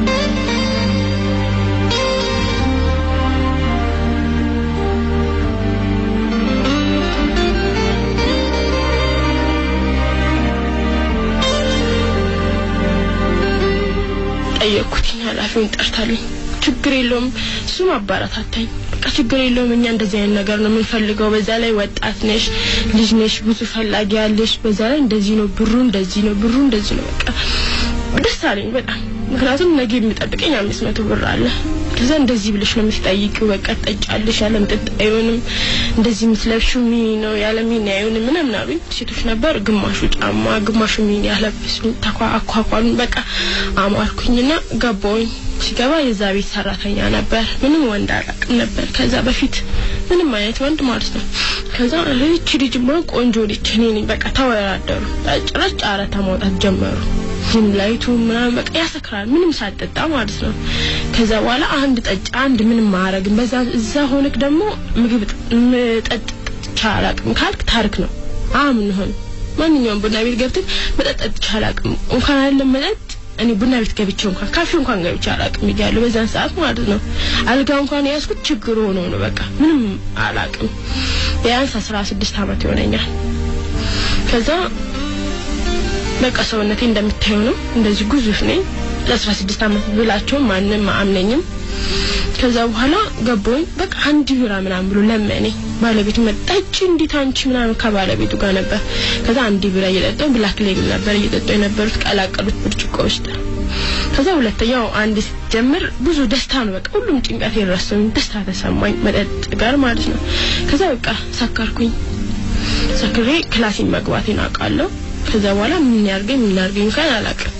ጠየቅኩትኝ ኃላፊውን ጠርታልኝ ችግር የለውም እሱም አባራታታኝ በቃ ችግር የለውም እኛ እንደዚህ አይነት ነገር ነው የምንፈልገው በዛ ላይ ወጣት ነሽ ልጅ ነሽ ብዙ ፈላጊ ያለሽ በዛ ላይ እንደዚህ ነው ብሩ እንደዚህ ነው ብሩ እንደዚህ ነው በቃ ደስ አለኝ በጣም ምክንያቱም ነገ የሚጠብቀኝ አምስት መቶ ብር አለ ከዛ እንደዚህ ብለሽ ነው የምትጠይቂው በቃ ትጠጫለሽ ያለ ምጥጥ አይሆንም እንደዚህ የምትለብሺው ሚኒ ነው ያለ ሚኒ አይሆንም ምናምን አሉኝ ሴቶች ነበር ግማሹ ጫማ ግማሹ ሚኒ ያለብሱኝ ተኳ አኳኳሉን በቃ አማርኩኝና ገባውኝ ሲገባ የዛ ቤት ሰራተኛ ነበር ምንም ወንድ አላውቅም ነበር ከዛ በፊት ምንም አይነት ወንድ ማለት ነው ከዛ እቺ ልጅማ ቆንጆ ልጅ እኔ ነኝ በቃ ተወዳደሩ ጭራሽ ጨረታ ማውጣት ጀመሩ ጂም ላይቱ ምናምን በቃ ያሰክራል ምንም ሳጠጣ ማለት ነው ከዛ በኋላ አንድ ጠጭ አንድ ምንም ማረግም በዛ እዛ ሆነክ ደግሞ ምግብ መጠጥ ቻላቅም ካልክ ታሪክ ነው አምን ሆን ማንኛውም ቡና ቤት ገብተን መጠጥ ቻላቅም እንኳን አይደለም መጠጥ እኔ ቡና ቤት ገብቼ እንኳን ካፌ እንኳን ገብቼ አላቅም እያለሁ በዛን ሰዓት ማለት ነው አልጋ እንኳን የያዝኩት ችግር ሆኖ ነው በቃ ምንም አላቅም ቢያንስ አስራ ስድስት አመት ይሆነኛል ከዛ በቃ ሰውነቴ እንደምታየው ነው እንደዚህ ግዙፍ ነኝ ለአስራ ስድስት አመት ብላቸው ማንም አምነኝም ከዛ በኋላ ገባኝ በቃ አንድ ቢራ ምናምን ብሎ ለመኔ ባለቤቱ መጣች እንዴት አንቺ ምናምን ከባለቤቱ ጋር ነበር ከዛ አንድ ቢራ እየጠጣሁ ብላክ ሌብል ነበር እየጠጡ የነበሩት ቀላቀሉት ብርጭቆ ውስጥ ከዛ ሁለተኛው አንድ ስትጀምር ብዙ ደስታ ነው በቃ ሁሉም ጭንቀት የረሰኝ ደስታ ተሰማኝ መጠጥ ጋር ማለት ነው ከዛ በቃ ሰከርኩኝ ሰክሬ ክላሲን መግባቴን አውቃለሁ ከዛ በኋላ ምን ያርገኝ ምን ያርገኝ እንኳን አላውቅም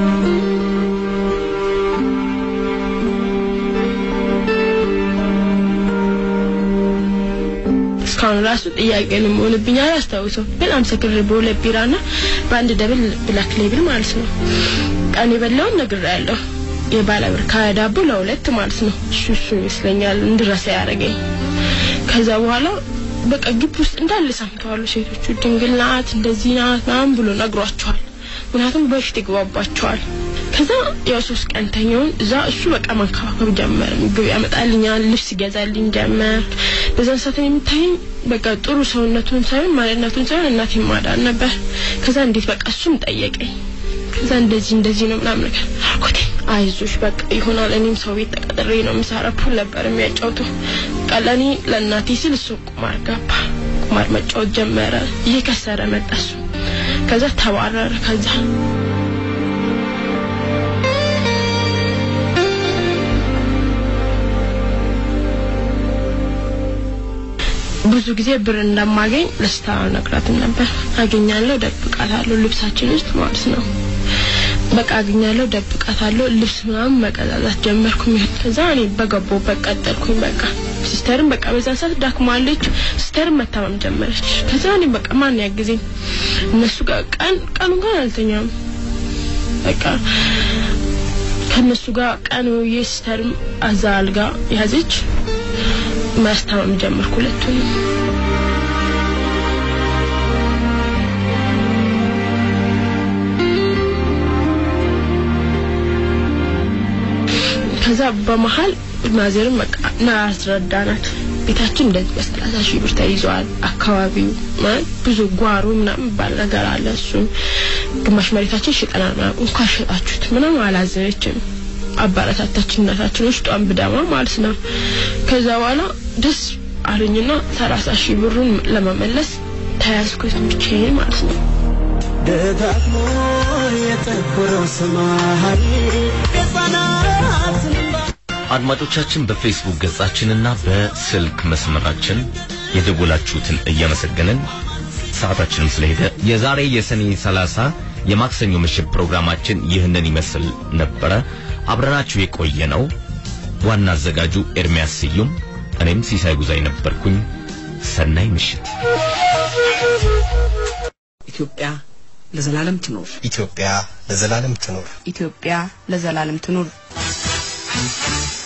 እስካሁን ራሱ ጥያቄ ነው የሚሆንብኝ አላስታውሰው በጣም ሰክሬ በሁለት ቢራና በአንድ ደብል ብላክ ሌብል ማለት ነው ቀን የበላውን ነግሬያለሁ የባለ ብር ከሀያ ዳቦ ለሁለት ማለት ነው እሱ እሱ ይመስለኛል እንድረሳ ያደረገኝ ከዛ በኋላ በቃ ግቢ ውስጥ እንዳለ ሰምተዋሉ ሴቶቹ ድንግል ናት እንደዚህ ናት ምናምን ብሎ ነግሯቸዋል ምክንያቱም በፊት ይግባባቸዋል ከዛ ያው ሶስት ቀን ተኛውን እዛ እሱ በቃ መንከባከብ ጀመር ምግብ ያመጣልኛል ልብስ ይገዛልኝ ጀመር በዛን ሰዓት የምታየኝ በቃ ጥሩ ሰውነቱን ሳይሆን ማንነቱን ሳይሆን እናቴ ማዳን ነበር ከዛ እንዴት በቃ እሱም ጠየቀኝ ከዛ እንደዚህ እንደዚህ ነው ምናምን ነገር አልኩት አይዞሽ በቃ ይሆናል እኔም ሰው ቤት ተቀጥሬ ነው የምሰራ ፑል ነበር የሚያጫውቱ በቃ ለእኔ ለእናቴ ስል እሱ ቁማር ገባ ቁማር መጫወት ጀመረ እየከሰረ መጣ እሱ ከዛ ተባረረ ከዛ ብዙ ጊዜ ብር እንደማገኝ ለስታ ነግራትም ነበር አገኛለሁ ደብቃታለሁ ልብሳችን ውስጥ ማለት ነው በቃ አገኛለሁ ደብቃታለሁ ልብስ ምናምን መቀዛዛት ጀመርኩኝ ከዛ እኔ በገባሁበት ቀጠልኩኝ በቃ ሲስተርም በቃ በዛ ሰዓት ዳክማለች ሲስተርም መታመም ጀመረች ከዛ እኔ በቃ ማን ያግዘኝ እነሱ ጋር ቀን ቀኑ እንኳን አልተኛም በቃ ከእነሱ ጋር ቀን ውዬ ሲስተርም አዛ አልጋ ያዘች ማስታመም ጀመርኩ ሁለቱንም ከዛ በመሀል ማዘርም በቃ ና አስረዳናት ቤታችን እንደዚህ በሰላሳ ሺህ ብር ተይዘዋል አካባቢው ማለት ብዙ ጓሮ ምናምን ባል ነገር አለ እሱም ግማሽ መሬታችን ሽጠናል ምናምን እንኳን ሸጣችሁት ምናምን አላዘነችም አባላታታችን እናታችን ውስጧን ብዳማ ማለት ነው ከዛ በኋላ ደስ አለኝና ሰላሳ ሺህ ብሩን ለመመለስ ተያዝኩት ብቻዬን ማለት ነው ደጋግሞ የጠቆረው ሰማይ የሕፃናትን እንባ አድማጮቻችን በፌስቡክ ገጻችንና በስልክ መስመራችን የደወላችሁትን እያመሰገንን ሰዓታችንም ስለሄደ የዛሬ የሰኔ 30 የማክሰኞ ምሽት ፕሮግራማችን ይህንን ይመስል ነበረ። አብረናችሁ የቆየ ነው ዋና አዘጋጁ ኤርሚያስ ስዩም፣ እኔም ሲሳይ ጉዛይ ነበርኩኝ። ሰናይ ምሽት። ኢትዮጵያ ለዘላለም ትኖር። ኢትዮጵያ ለዘላለም ትኖር። ኢትዮጵያ ለዘላለም ትኑር።